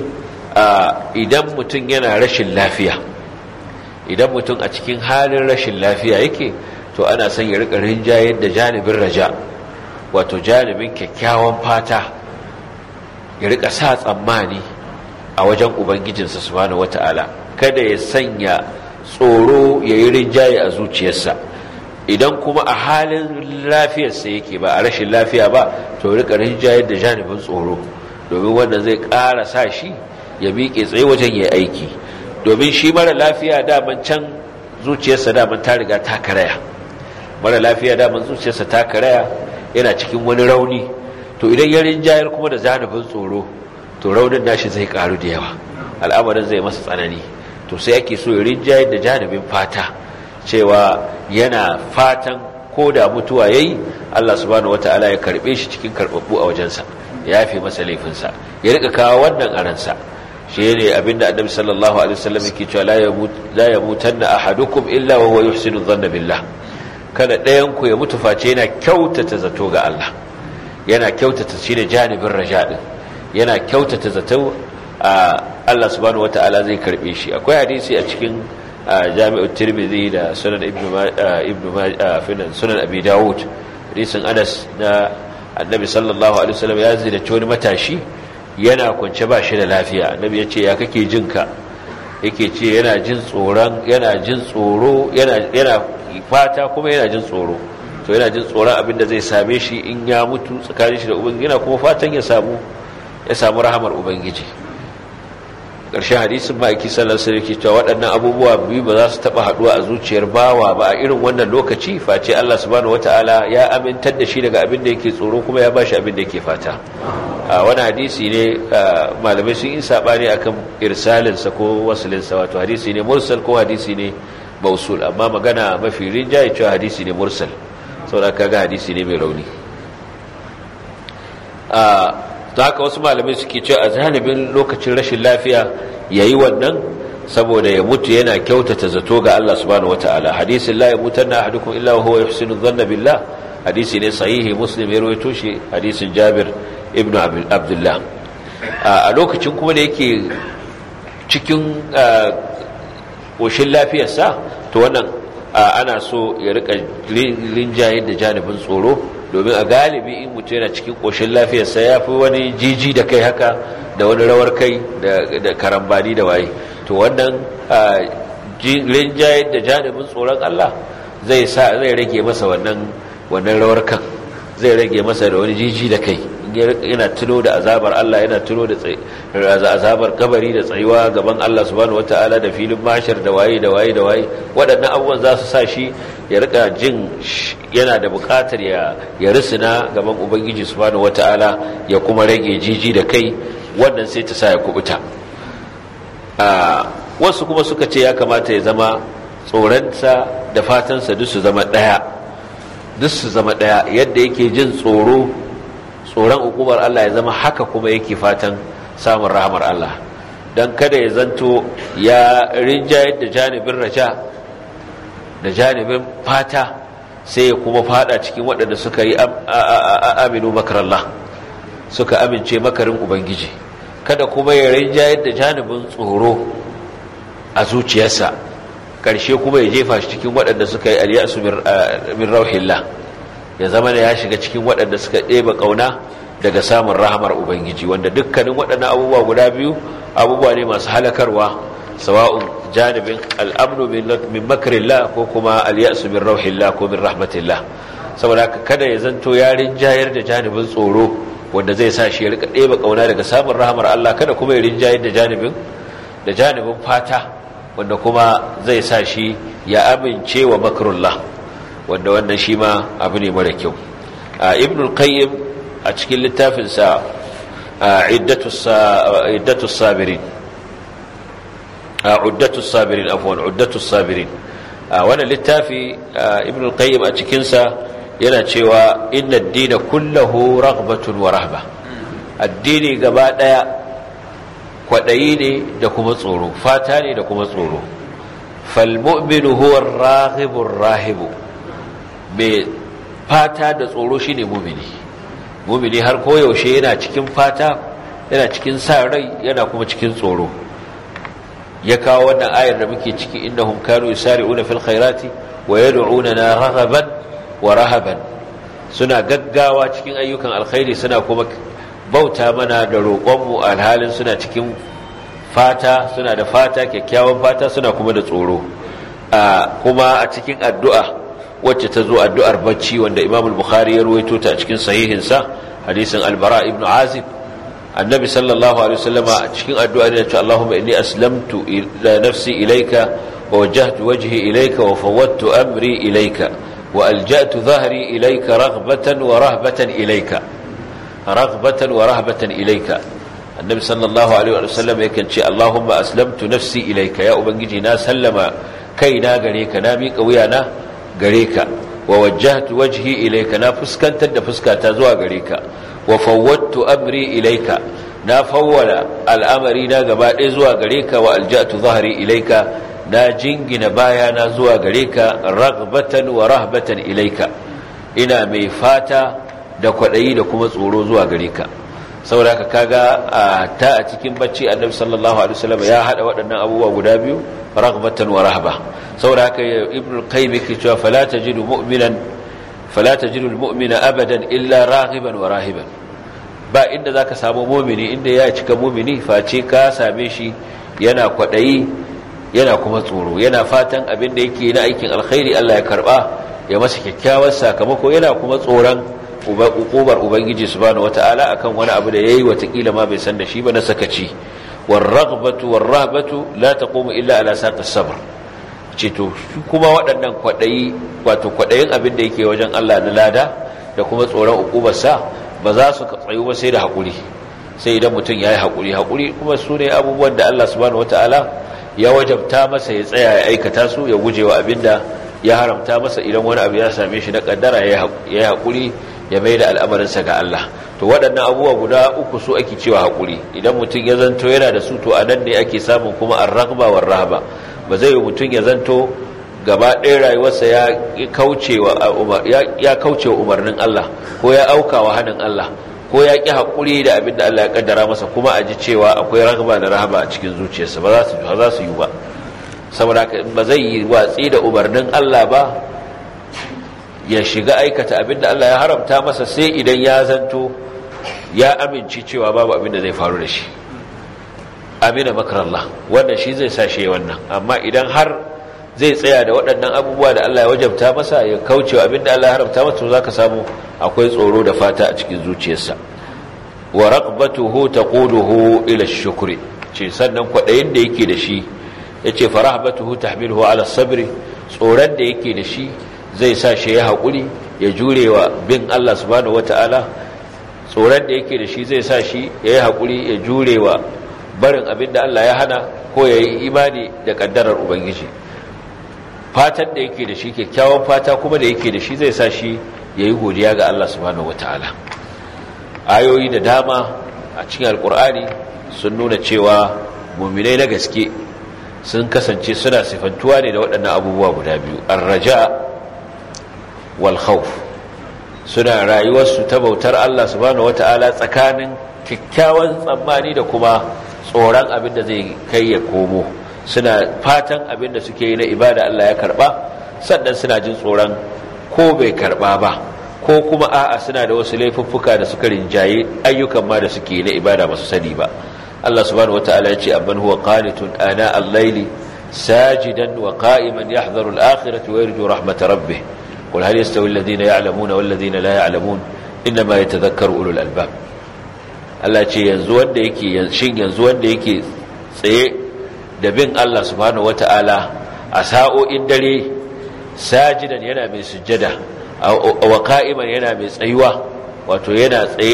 idan mutum yana rashin lafiya idan mutum a cikin halin rashin lafiya yake to ana son ya rika rinjayar da janibin raja wato janibin kyakkyawan fata ya rika sa tsammani a wajen ubangijinsa subhanahu wata'ala kada ya sanya tsoro ya yi rinjaye a zuciyarsa idan kuma a halin lafiyarsa yake ba a rashin lafiya ba to rika rinjayar da janibin tsoro domin wanda zai ƙara sa shi ya miƙe tsaye wajen ya aiki domin shi mara lafiya daman can zuciyarsa daman ta riga ta karaya mara lafiya daman zuciyarsa ta karaya yana cikin wani rauni to idan ya rinjayar kuma da zanubin tsoro to raunin nashi zai karu da yawa al'amarin zai masa tsanani to sai ake so ya rinjayar da janubin fata cewa yana fatan ko da mutuwa yayi Allah subhanahu wataala ya karbe shi cikin karbabbu a wajensa ya yafe masa laifinsa ya rika kawo wannan aransa shi ne abinda annabi sallallahu alaihi wasallam yake cewa la yamut la yamutanna ahadukum illa wa huwa yuhsinu dhanna billah kada ɗayan ku ya mutu face yana kyautata zato ga Allah yana kyautata shine janibin raja din yana kyautata zato a Allah subhanahu wataala zai karbe shi akwai hadisi a cikin jami'ut tirmidhi da sunan ibnu ibnu sunan abi daud hadisin anas na annabi sallallahu alaihi wasallam ya zira wani matashi yana kwance ba shi da lafiya annabi ya ce ya kake jin ka yake ce yana jin tsoron yana jin tsoro yana yana fata kuma yana jin tsoro to yana jin tsoron abin da zai same shi in ya mutu tsakanin shi da ubangiji yana kuma fatan ya samu ya samu rahamar ubangiji ƙarshen hadisin ma'aiki sallar sai yake cewa waɗannan abubuwa biyu ba za su taɓa haɗuwa a zuciyar bawa ba a irin wannan lokaci face Allah subhanahu wata'ala ya amintar da shi daga abin da yake tsoro kuma ya bashi abin da yake fata a wani hadisi ne malamai sun yi saɓani akan irsalinsa ko wasulinsa wato hadisi ne mursal ko hadisi ne mausul amma magana mafi rinjaye cewa hadisi ne mursal saboda kaga hadisi ne mai rauni ta haka wasu malamai suke cewa a zanibin lokacin rashin lafiya ya yi wannan saboda ya mutu yana kyautata zato ga Allah subhanahu wata'ala hadisin la ya mutar na ahadukum illa huwa yuhsinu dhanna billah hadisi ne sahihi muslim ya rawaito shi hadisin Jabir ibn Abdullah a lokacin kuma da yake cikin koshin lafiyarsa to wannan ana so ya rika rinjaye da janibin tsoro domin a galibi in mutum yana cikin ƙoshin lafiyarsa ya fi wani jiji da kai haka da wani rawar kai da karambani da waye to wannan rinjaye da janibin tsoron Allah zai sa zai rage masa wannan wannan rawar kan zai rage masa da wani jiji da kai yana tuno da azabar Allah yana tuno da azabar kabari da tsayuwa gaban Allah subhanahu wataala da filin mashar da waye da waye da waye waɗannan abubuwan za su sa shi ya rika jin yana da buƙatar ya ya risina gaban ubangiji subhanahu wataala ya kuma rage jiji da kai wannan sai ta sa ya kubuta a wasu kuma suka ce ya kamata ya zama tsoronsa da fatansa duk su zama ɗaya duk su zama ɗaya yadda yake jin tsoro tsoron hukumar Allah ya zama haka kuma yake fatan samun rahamar Allah don kada ya zanto ya rinjayar da janibin raja da janibin fata sai ya kuma fada cikin waɗanda suka yi aminu makarallah suka amince makarin ubangiji kada kuma ya rinjayar da janibin tsoro a zuciyarsa ƙarshe kuma ya jefa shi cikin waɗanda suka yi aliyasu min rauhillah ya zama da ya shiga cikin waɗanda suka ɗeba ƙauna daga samun rahamar ubangiji wanda dukkanin waɗannan abubuwa guda biyu abubuwa ne masu halakarwa sawa'un janibin al'amnu min makarillah ko kuma aliyasu min rauhillah ko min rahmatillah saboda haka kada ya zanto ya rinjayar da janibin tsoro wanda zai sa shi ya rika ɗeba ƙauna daga samun rahamar Allah kada kuma ya rinjayar da janibin da janibin fata wanda kuma zai sa shi ya amince wa makarullah wanda wannan shi ma abu ne mara kyau a ibn qayyim a cikin littafinsa iddatu sabirin uddatu sabirin afwan uddatu sabirin wannan littafi ibn al-qayyim a cikinsa yana cewa inna ad-dina kullahu raghbatun wa rahba addini gaba daya kwadayi ne da kuma tsoro fata ne da kuma tsoro fal mu'minu huwa ar-raghibu ar-rahibu me fata da tsoro shine mu'mini mu'mini har koyaushe yana cikin fata yana cikin sa rai yana kuma cikin tsoro ya kawo wannan ayar da muke ciki innahum kanu yusari'una fil khairati wa yad'unana raghaban wa rahaban suna gaggawa cikin ayyukan alkhairi suna kuma bauta mana da roƙonmu alhalin suna cikin fata suna da fata kyakkyawan fata suna kuma da tsoro kuma a cikin addu'a wacce ta zo addu'ar bacci wanda imam al-bukhari ya ruwaito ta a cikin sahihinsa hadisin albara ibn azib annabi sallallahu alaihi wasallama a cikin addu'a ne ce Allahumma inni aslamtu ila nafsi ilayka wa wajjahtu wajhi ilayka wa fawwadtu amri ilayka wa alja'tu dhahri ilayka raghbatan wa rahbatan ilayka raghbatan wa rahbatan ilayka annabi sallallahu alaihi wasallam yakan ce Allahumma aslamtu nafsi ilayka ya ubangiji na sallama kaina gare ka na miƙa wuyana gare ka wa wajjahtu wajhi ilayka na fuskantar da fuskata zuwa gare ka wa fawwadtu amri ilayka na fawwala al'amari na gaba ɗaya zuwa gare ka wa alja'tu zahri ilayka na jingina bayana zuwa gare ka raghbatan wa rahbatan ilayka ina mai fata da kwaɗayi da kuma tsoro zuwa gare ka saboda ka kaga ta a cikin bacci annabi sallallahu alaihi wasallam ya hada waɗannan abubuwa guda biyu raghbatan wa rahba saboda haka ibnu qayyim yake cewa fala tajidu mu'minan fala tajidu almu'mina abadan illa raghiban wa rahiban ba inda zaka samu mu'mini inda ya cika mu'mini face ka same shi yana kwadayi yana kuma tsoro yana fatan abin da yake na aikin alkhairi Allah ya karba ya masa kyakkyawar sakamako yana kuma tsoron ukubar ubangiji subhanahu wataala akan wani abu da yayi watakila ma bai san da shi ba na sakaci warraghbatu warrahbatu la taqumu illa ala saqis sabr ce to kuma waɗannan kwadayi wato kwadayin abin da yake wajen Allah na lada da kuma tsoron ukubar sa ba za su tsayu ba sai da hakuri sai idan mutum yayi hakuri hakuri kuma su ne abubuwan da Allah subhanahu wataala ya wajabta masa ya tsaya ya aikata su ya gujewa abinda ya haramta masa idan wani abu ya same shi na kaddara ya yi hakuri ya mai da al'amarinsa ga Allah to waɗannan abubuwa guda uku su ake cewa haƙuri idan mutum ya zanto yana da su to a nan ne ake samun kuma an ragba wa rahaba ba zai yi mutum ya zanto gaba ɗaya rayuwarsa ya kauce wa umarnin Allah ko ya auka wa hannun Allah ko ya ƙi haƙuri da abin da Allah ya ƙaddara masa kuma a ji cewa akwai ragba da rahaba a cikin zuciyarsa ba za su yi ba saboda ba zai yi watsi da umarnin Allah ba ya shiga aikata abinda Allah ya haramta masa sai idan ya zanto ya amince cewa babu abinda zai faru da shi amina makarallah wannan shi zai sa shi wannan amma idan har zai tsaya da waɗannan abubuwa da Allah ya wajabta masa ya kaucewa abinda Allah ya haramta masa zaka samu akwai tsoro da fata a cikin zuciyarsa wa raqbatuhu taquduhu ila ash-shukri ce sannan kwadayin da yake da shi yace farahbatuhu tahmiluhu ala as-sabri tsoron da yake da shi zai sa shi ya haƙuri ya jurewa bin Allah subhanahu wata'ala tsoron da yake da shi zai sa shi ya yi haƙuri ya jurewa barin abin da Allah ya hana ko ya yi imani da ƙaddarar Ubangiji fatan da yake da shi kyakkyawan fata kuma da yake da shi zai sa shi ya yi godiya ga Allah subhanahu wata'ala ayoyi da dama a cikin alƙur'ani sun nuna cewa muminai na gaske sun kasance suna sifantuwa ne da waɗannan abubuwa guda biyu arraja wal khawf suna rayuwarsu ta bautar Allah subhanahu wata'ala tsakanin kyakkyawan tsammani da kuma tsoron abin da zai kai ya komo suna fatan abin da suke yi na ibada Allah ya karba sannan suna jin tsoron ko bai karba ba ko kuma a'a suna da wasu laifuffuka da suka rinjaye ayyukan ma da suke yi na ibada ba su sani ba Allah subhanahu wata'ala ya ce amman huwa qanitun ana al-layli sajidan wa qa'iman yahdharu al-akhirati wa yarju rahmat rabbih قل هل يستوي الذين يعلمون والذين لا يعلمون إنما يتذكر أولو الألباب Allah ce yanzu wanda yake shin yanzu wanda yake tsaye da bin Allah subhanahu wata'ala a sa'o'in dare sajidan yana mai sujjada wa qa'iman yana mai tsayuwa wato yana tsaye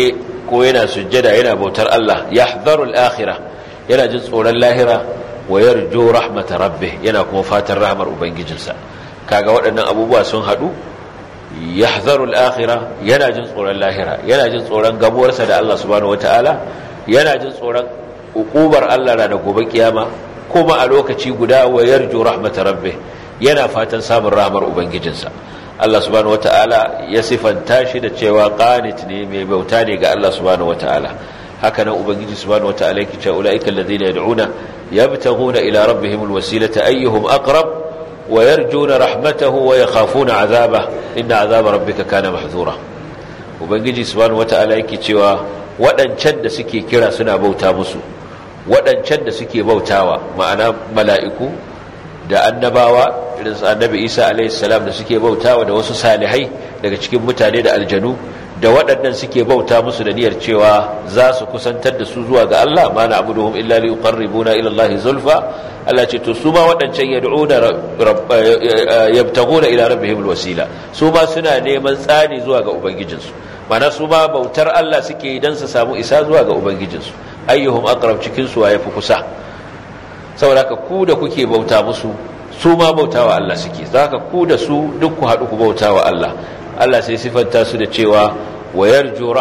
ko yana sujjada yana bautar Allah yahdharu al-akhirah yana jin tsoron lahira wa yarju rahmat rabbih yana kuma fatan rahmar ubangijinsa kaga waɗannan abubuwa sun hadu yahdharu al-akhirah yana jin tsoron lahira yana jin tsoron gamuwarsa da Allah subhanahu wataala yana jin tsoron ukubar Allah da gobe kiyama kuma a lokaci guda wa yarju rahmat rabbih yana fatan samun rahmar ubangijinsa Allah subhanahu wataala ya sifanta shi da cewa qanit ne mai bauta ne ga Allah subhanahu wataala haka nan ubangiji subhanahu wataala yake cewa ulaika alladhina yad'una yabtaghuna ila rabbihim alwasilata ayyuhum aqrab wa yarjuna rahmatahu wa yakhafuna 'adhabah inna 'adhaba rabbika kana mahzura ubangiji subhanahu wataala yake cewa waɗancan da suke kira suna bauta musu waɗancan da suke bautawa ma'ana mala'iku da annabawa irin su annabi isa alaihissalam da suke bautawa da wasu salihai daga cikin mutane da aljanu da waɗannan suke bauta musu da niyyar cewa za su kusantar da su zuwa ga Allah ma na abuduhum illa li yuqarribuna ila Allah zulfa Allah ce to su ma waɗancan yad'una yabtaguna ila rabbihim alwasila su ma suna neman tsani zuwa ga ubangijinsu mana su ma bautar Allah suke yi dan su samu isa zuwa ga ubangijinsu ayyuhum aqrab cikin su waye fi kusa saboda ka ku da kuke bauta musu su ma bautawa Allah suke zaka ku da su duk ku haɗu ku bautawa Allah Allah sai sifanta su da cewa wayarju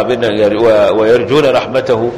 rahmatahu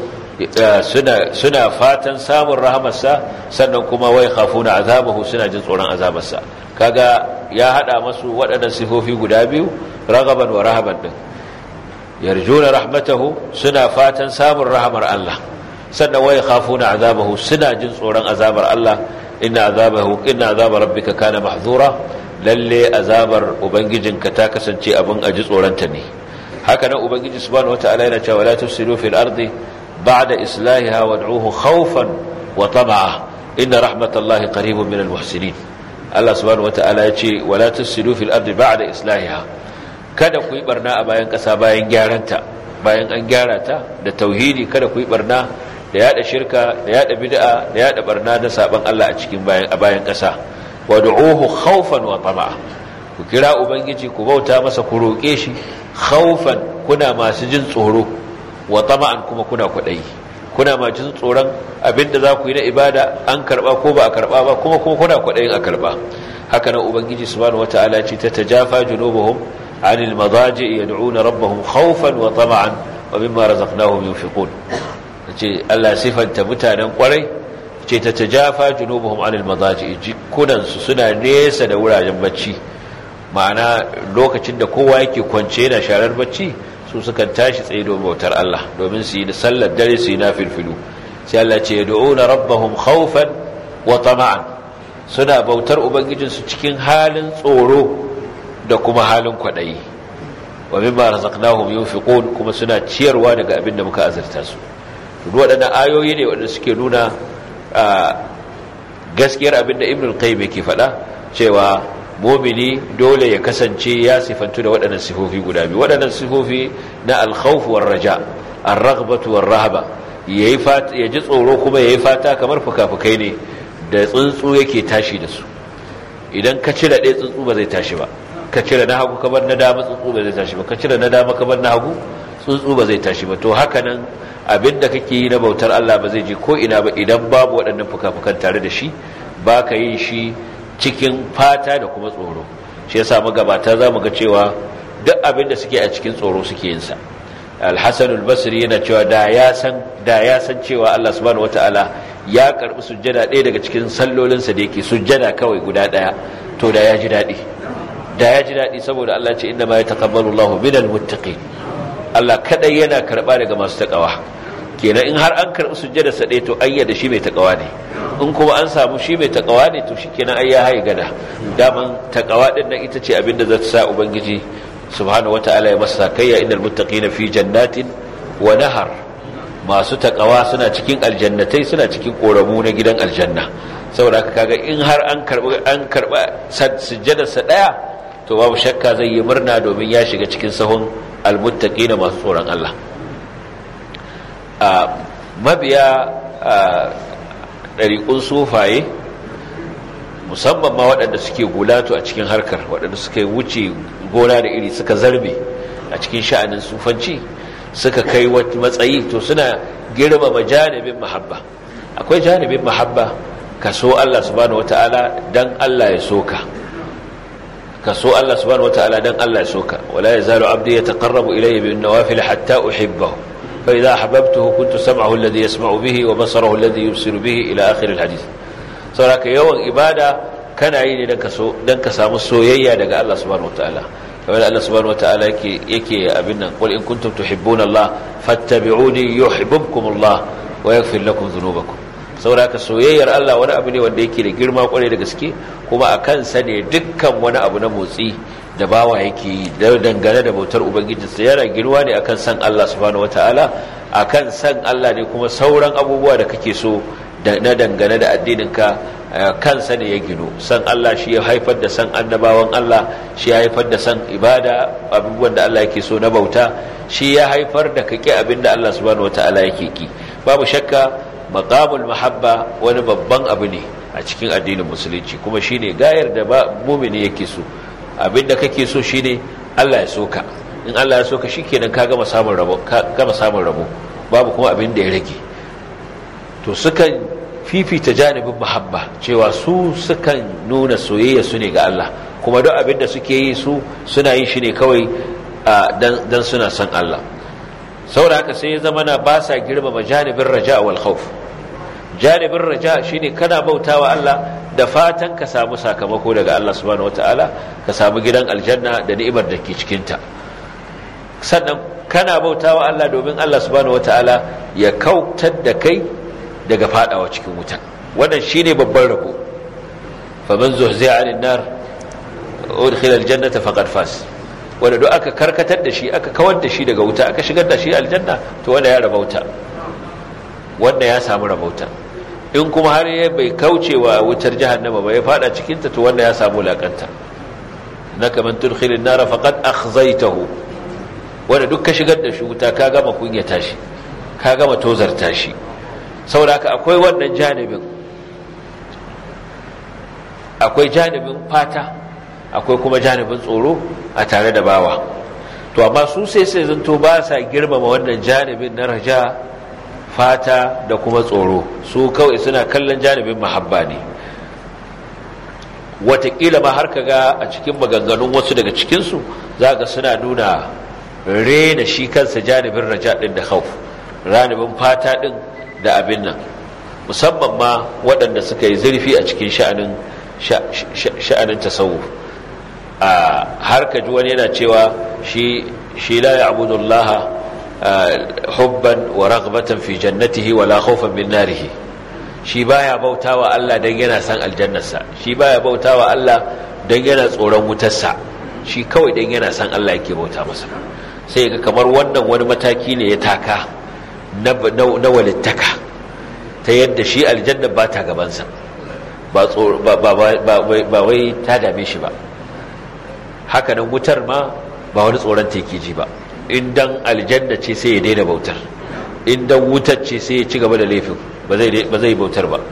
suna fatan samun rahamarsa sannan kuma wai khafuna azabahu suna jin tsoron azabarsa kaga ya hada masu waɗannan sifofi guda biyu ragaban wa rahaban din yarjuna rahmatahu suna fatan samun rahamar Allah sannan wai khafuna azabahu suna jin tsoron azabar Allah inna azabahu inna azabar rabbika kana mahzura lalle azabar ubangijinka ta kasance abin aji tsoronta ne haka nan ubangiji subhanahu wataala yana cewa la tufsidu fil ardi ba'da islahiha wad'uhu khawfan wa tama'a inna rahmatallahi qaribun minal muhsinin Allah subhanahu wataala ya ce wala tufsidu fil ardi ba'da islahiha kada ku yi barna a bayan kasa bayan gyaranta bayan an gyara ta da tauhidi kada ku yi barna da yada shirka da yada bid'a da yada barna da saban Allah a cikin bayan a bayan kasa wad'uhu khawfan wa tama'a ku kira ubangiji ku bauta masa ku roke shi khawfan kuna masu jin tsoro wa tama'an kuma kuna kwadayi kuna masu jin tsoron abinda za ku yi na ibada an karba ko ba a karba ba kuma kuma kuna kwadayin a karba haka nan ubangiji subhanahu wataala ce ta tajafa junubuhum anil madaji yad'una rabbahum khawfan wa tama'an wa mimma razaqnahum yunfiqun ce Allah sifanta mutanen kwarai ce ta tajafa junubuhum anil madaji jikunansu suna nesa da wuraren bacci ma'ana lokacin da kowa yake kwance yana sharar bacci su sukan tashi tsaye domin bautar Allah domin su yi da sallar dare su yi na filfilu sai Allah ce yad'una rabbahum khawfan wa tama'an suna bautar ubangijinsu cikin halin tsoro da kuma halin kwadayi wa mimma razaqnahum yunfiqun kuma suna ciyarwa daga abin da muka azurta su duk waɗannan ayoyi ne waɗanda suke nuna gaskiyar abin da ibn al-qayyim yake faɗa cewa mumini dole ya kasance ya sifantu da waɗannan sifofi guda biyu waɗannan sifofi na al-khawf war raja ar-raghbatu war rahaba yayi fata ya ji tsoro kuma yayi fata kamar fukafukai ne da tsuntsu yake tashi da su idan ka cire ɗaya tsuntsu ba zai tashi ba ka cire na hagu kabar na dama tsuntsu ba zai tashi ba ka cire na dama kabar na hagu tsuntsu ba zai tashi ba to haka nan abinda kake yi na bautar Allah ba zai je ko ina ba idan babu waɗannan fuka-fukan tare da shi ba ka yin shi cikin fata da kuma tsoro shi yasa magabata za mu ga cewa duk abin da suke a cikin tsoro suke yin sa al-hasan al-basri yana cewa da ya san da ya san cewa Allah subhanahu wataala ya karbi sujjada ɗaya daga cikin sallolinsa da yake sujjada kawai guda ɗaya to da ya ji daɗi da ya ji daɗi saboda Allah ce inna ma yataqabbalu Allahu minal muttaqin Allah kadai yana karba daga masu takawa kenan in har an karbi sujjada sa ɗaya to ayyada shi mai takawa ne in kuma an samu shi mai takawa ne to shikenan ai ya haye gada daman takawa din nan ita ce abinda za ta sa ubangiji subhanahu wataala ya masa kayya innal muttaqina fi jannatin wa nahar masu takawa suna cikin aljannatai suna cikin koramu na gidan aljanna saboda haka kaga in har an karba an karba sujjadar sa daya to babu shakka zai yi murna domin ya shiga cikin sahun almuttaqina masu tsoron Allah a mabiya ɗariƙun sufaye musamman ma waɗanda suke gulatu a cikin harkar waɗanda suka wuce gona da iri suka zarbe a cikin sha'anin sufanci suka kai wata matsayi to suna girmama janibin mahabba akwai janibin mahabba ka so Allah subhanahu wata'ala dan Allah ya soka ka so Allah subhanahu wata'ala dan Allah ya soka wala yazalu abdi yataqarrabu ilayya bin nawafil hatta uhibbahu fa idha ahbabtuhu kuntu sam'ahu alladhi yasma'u bihi wa basarahu alladhi yubsiru bihi ila akhir alhadith saboda yawan ibada kana yi ne dan ka so dan ka samu soyayya daga Allah subhanahu wata'ala kamar Allah subhanahu wataala yake yake abin nan qul in kuntum tuhibbuna Allah fattabi'uni yuhibbukum Allah wa yaghfir lakum dhunubakum saboda ka soyayyar Allah wani abu ne wanda yake da girma kwarai da gaske kuma a kansa ne dukkan wani abu na motsi da bawa yake yi da dangane da bautar ubangiji sa yana girma ne akan san Allah subhanahu wataala akan san Allah ne kuma sauran abubuwa da kake so na dangane da addininka kansa ne ya gino san Allah shi ya haifar da san annabawan Allah shi ya haifar da san ibada abubuwan da Allah yake so na bauta shi ya haifar da kake abin da Allah subhanahu wataala yake ki babu shakka maqamul mahabba wani babban abu ne a cikin addinin musulunci kuma shine gayar da mumini yake so abin da kake so shine Allah ya soka in Allah ya soka shikenan ka gama samun rabo ka gama samun rabo babu kuma abin da ya rage to sukan fifita janibin mahabba cewa su sukan nuna soyayya su ne ga Allah kuma duk abin da suke yi su suna yin shi ne kawai dan suna son Allah saboda haka sai ya zama na ba sa girmama janibin raja wal khawf janibin raja shine kana bautawa Allah da fatan ka samu sakamako daga Allah subhanahu wataala ka samu gidan aljanna da ni'imar da ke cikin ta sannan kana bautawa Allah domin Allah subhanahu wataala ya kautar da kai daga fadawa cikin wuta wannan shine babban rabo faman zuhzi'a 'anil nar udkhila aljannata faqad fas wanda duk aka karkatar da shi aka kawar da shi daga wuta aka shigar da shi aljanna to wanda ya rabauta wanda ya samu rabauta in kuma har ya bai kaucewa wutar jahannama ba ya fada cikin ta to wanda ya samu lakanta naka man tudkhila an-nar faqad akhzaytahu wanda duk ka shigar da shi wuta ka gama kunyata shi ka gama tozarta shi saboda haka akwai wannan janibin akwai janibin fata akwai kuma janibin tsoro a tare da bawa to amma su sai sai zanto ba sa girmama wannan janibin na raja fata da kuma tsoro su kawai suna kallon janibin mahabba ne watakila ma har kaga a cikin maganganun wasu daga cikinsu za ga suna nuna rena shi kansa janibin raja din da khauf ranibin fata din da abin nan musamman ma waɗanda suka yi zurfi a cikin sha'anin sha'anin tasawuf a har ka ji wani yana cewa shi shi la ya'budu Allah hubban wa raghbatan fi jannatihi wa la khawfan min narihi shi baya bautawa Allah dan yana san aljannarsa shi baya bautawa Allah dan yana tsoron wutarsa shi kawai dan yana san Allah yake bauta masa sai ga kamar wannan wani mataki ne ya taka na walittaka ta yadda shi aljanna ba ta gabansa ba wai ta dame shi ba haka nan wutar ma ba wani tsoron teke ji ba indan aljanna ce sai ya daina bautar indan wutar ce sai ya ci gaba da laifin ba zai bautar ba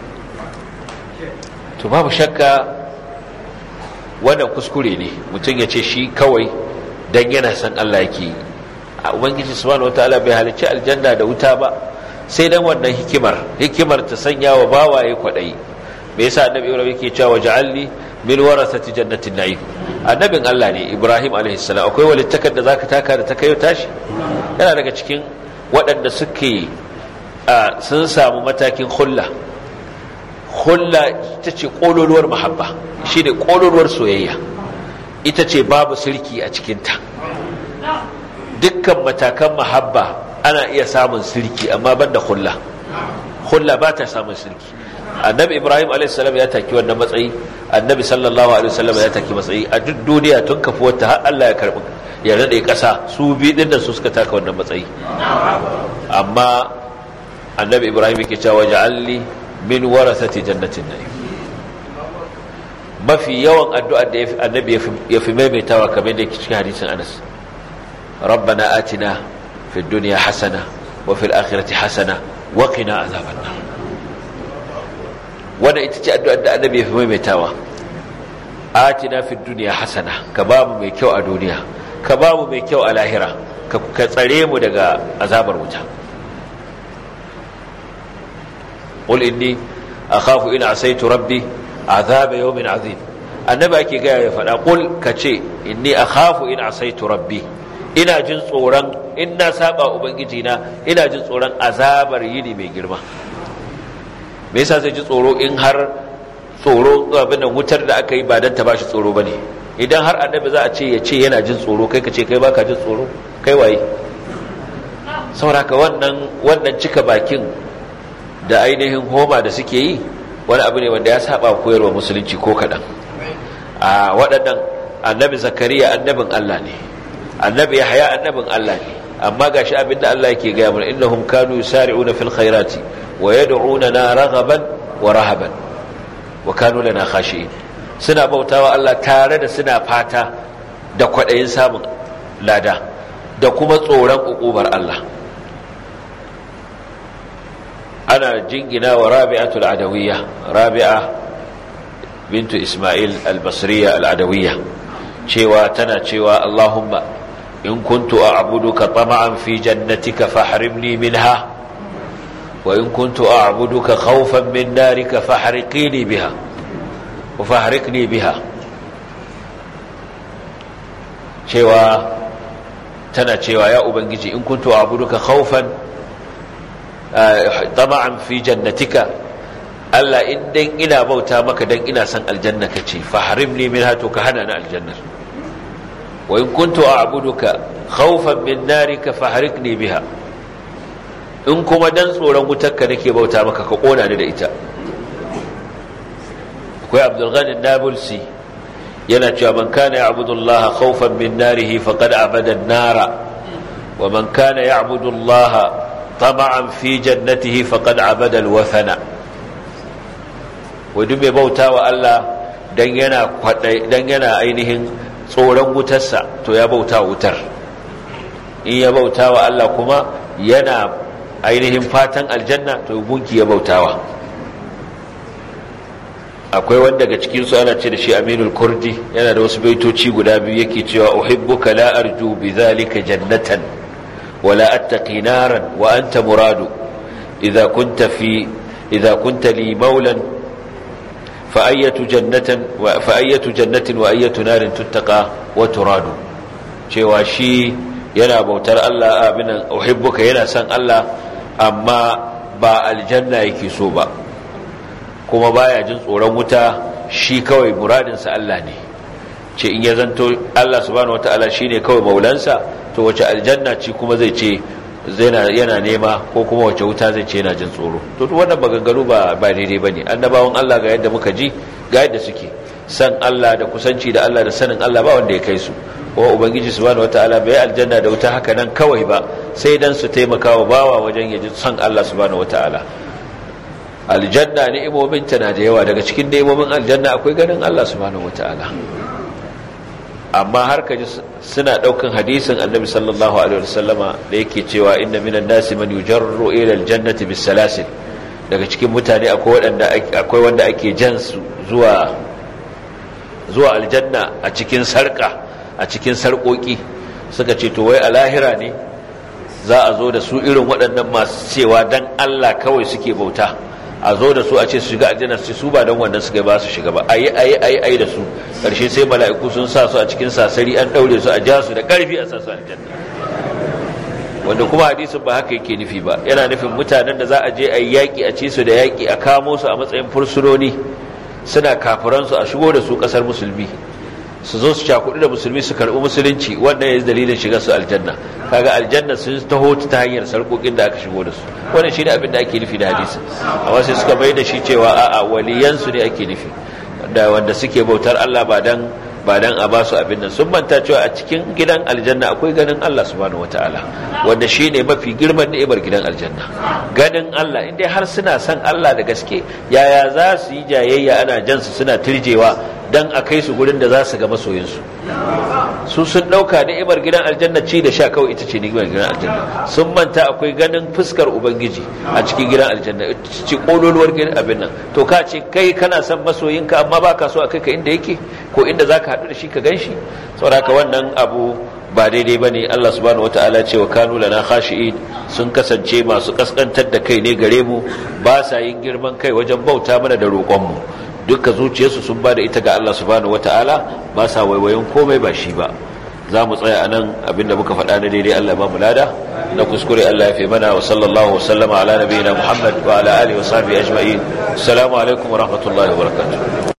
to babu shakka wannan kuskure ne mutum ya ce shi kawai don yana san Allah yake yi a ubangiji subhanahu wataala bai halicci aljanna da wuta ba sai dan wannan hikimar hikimar ta sanya wa bawaye kwadayi me yasa annabi ibrahim yake cewa ja'alni min warasati jannatin na'im annabin Allah ne ibrahim alaihi salam akwai walittakar da zaka taka da ta kayo tashi yana daga cikin waɗanda suke sun samu matakin hulla hulla ita ce kololuwar mahabba shine kololuwar soyayya ita ce babu sirki a cikinta dukkan matakan mahabba ana iya samun sirki amma banda hulla hulla ba ta samun sirki annabi ibrahim a.s. ya taki wannan matsayi annabi sallallahu alaihi wasallam ya taki matsayi a duk duniya tun kafi wata har Allah ya karbi ya rade kasa su bi din da su suka taka wannan matsayi amma annabi ibrahim yake cewa ja'alni min warasati jannatin na'im mafi yawan addu'ar da annabi ya fi maimaitawa kamar da yake cikin hadisin Anas ربنا آتنا في الدنيا حسنة وفي الآخرة حسنة وقنا عذاب النار وانا اتجاه أدعو النبي في ميمتاوى آتنا في الدنيا حسنة كباب ميكيو الدنيا كباب ميكيو الآخرة ka tsare mu daga azabar wuta qul inni akhafu in asaitu rabbi azaba yawmin azim annabi ake gaya ya faɗa qul kace inni akhafu in asaitu rabbi ina jin tsoron in na saba ubangiji na ina jin tsoron azabar yini mai girma me yasa zai ji tsoro in har tsoro abin wutar da aka yi ba dan ta bashi tsoro bane idan har annabi za a ce ya ce yana jin tsoro kai ka ce kai baka jin tsoro kai waye sauraka wannan wannan cika bakin da ainihin homa da suke yi wani abu ne wanda ya saba koyarwa musulunci ko kaɗan a waɗannan annabi zakariya annabin Allah ne annabi yahya annabin Allah ne amma gashi abinda Allah yake gaya mana innahum kanu yusari'una fil khairati wa yad'unana raghaban wa rahaban wa kanu lana khashi'in suna bautawa Allah tare da suna fata da kwaɗayin samun lada da kuma tsoron ukubar Allah ana jingina wa rabi'atul adawiyya rabi'a bintu isma'il al-basriya al-adawiyya cewa tana cewa Allahumma in kuntu a'buduka tama'an fi jannatika fahrimni minha wa in kuntu a'buduka khawfan min narika fahriqini biha wa fahrikni biha cewa tana cewa ya ubangiji in kuntu a'buduka khawfan tama'an fi jannatika Allah in dan ina bauta maka dan ina son aljanna kace fahrimni minha to ka hana ni aljannar wa in kuntu a'buduka khawfan min narika fahrikni biha in kuma dan tsoron wutarka nake bauta maka ka kona ni da ita akwai Abdul Ghani Nabulsi yana cewa man kana ya'budu Allah khawfan min narihi faqad abada an-nara wa man kana ya'budu Allah tama'an fi jannatihi faqad abada al-wathana wadu mai bauta wa Allah dan yana dan yana ainihin tsoron wutarsa to ya bauta wutar in ya bauta wa Allah kuma yana ainihin fatan aljanna to gunki ya bautawa akwai wanda daga cikin su ana ce da shi Aminul Kurdi yana da wasu baitoci guda biyu yake cewa uhibbuka la arju bidhalika jannatan wala attaqi naran wa anta muradu idza kunta fi idza kunta li maulan fa ayyatu jannatan wa fa ayyatu jannatin wa ayyatu narin tuttaqa wa turadu cewa shi yana bautar Allah abinan uhibbuka yana son Allah amma ba aljanna yake so ba kuma baya jin tsoron wuta shi kawai muradinsa Allah ne ce in ya zanto Allah subhanahu wataala shine kawai maulansa to wace aljanna ce kuma zai ce yana nema ko kuma wace wuta zai ce yana jin tsoro to duk wannan maganganu ba ba daidai bane annabawan Allah ga yadda muka ji ga yadda suke san Allah da kusanci da Allah da sanin Allah ba wanda ya kai su ko ubangiji subhanahu wataala bai aljanna da wuta haka nan kawai ba sai dan su taimaka wa bawa wajen yaji san Allah subhanahu wataala aljanna ni'imomin ta na da yawa daga cikin ni'imomin aljanna akwai ganin Allah subhanahu wataala amma har kaji suna daukan hadisin annabi sallallahu alaihi wasallama da yake cewa inna minan nasi man yujarru ila aljannati bisalasil daga cikin mutane akwai wanda akwai wanda ake jan su zuwa zuwa aljanna a cikin sarka a cikin sarkoki suka ce to wai a lahira ne za a zo da su irin waɗannan masu cewa dan Allah kawai suke bauta a zo da su a ce su shiga aljanna su su ba don wannan suka ba su shiga ba ayi ayi ayi ayi da su karshe sai mala'iku sun sa su a cikin sasari an daure su a ja su da karfi a sa su aljanna wanda kuma hadisin ba haka yake nufi ba yana nufin mutanen da za a je a yi yaƙi a ci su da yaƙi a kamo su a matsayin fursunoni suna kafiransu a shigo da su ƙasar musulmi su zo su cakudu da musulmi su karɓi musulunci wannan ya dalilin shiga su aljanna kaga aljanna sun taho ta hanyar sarƙoƙin da aka shigo da su wannan shi ne abin da ake nufi da hadisi amma sai suka bai da shi cewa a'a waliyansu ne ake nufi da wanda suke bautar Allah ba dan ba dan a basu abin nan sun manta cewa a cikin gidan aljanna akwai ganin Allah subhanahu wataala wanda shine mafi girman ni'imar gidan aljanna ganin Allah indai har suna son Allah da gaske yaya za su yi jayayya ana jan su suna turjewa dan a kai su gurin da za su ga masoyinsu su sun dauka ni'imar gidan aljanna ci da sha kawai ita ce ni'imar gidan aljanna sun manta akwai ganin fuskar ubangiji a cikin gidan aljanna ita ce kololuwar gidan abin nan to ka ce kai kana son masoyinka amma baka so a kai ka inda yake ko inda zaka haɗu da shi ka gan shi saboda wannan abu ba daidai ba ne Allah subhanahu wata'ala ce wa kanu lana khashi'in sun kasance masu kaskantar da kai ne gare mu ba sa yin girman kai wajen bauta mana da roƙonmu dukkan zuciyarsu sun ba da ita ga Allah subhanahu wata'ala ba sa waiwayin komai ba shi ba za mu tsaya a nan abinda muka faɗa na daidai Allah ba mu lada na kuskure Allah ya fi mana wa sallallahu wasallama ala nabiyina Muhammad wa ala alihi wa sahbihi ajma'in assalamu alaikum wa rahmatullahi wa barakatuh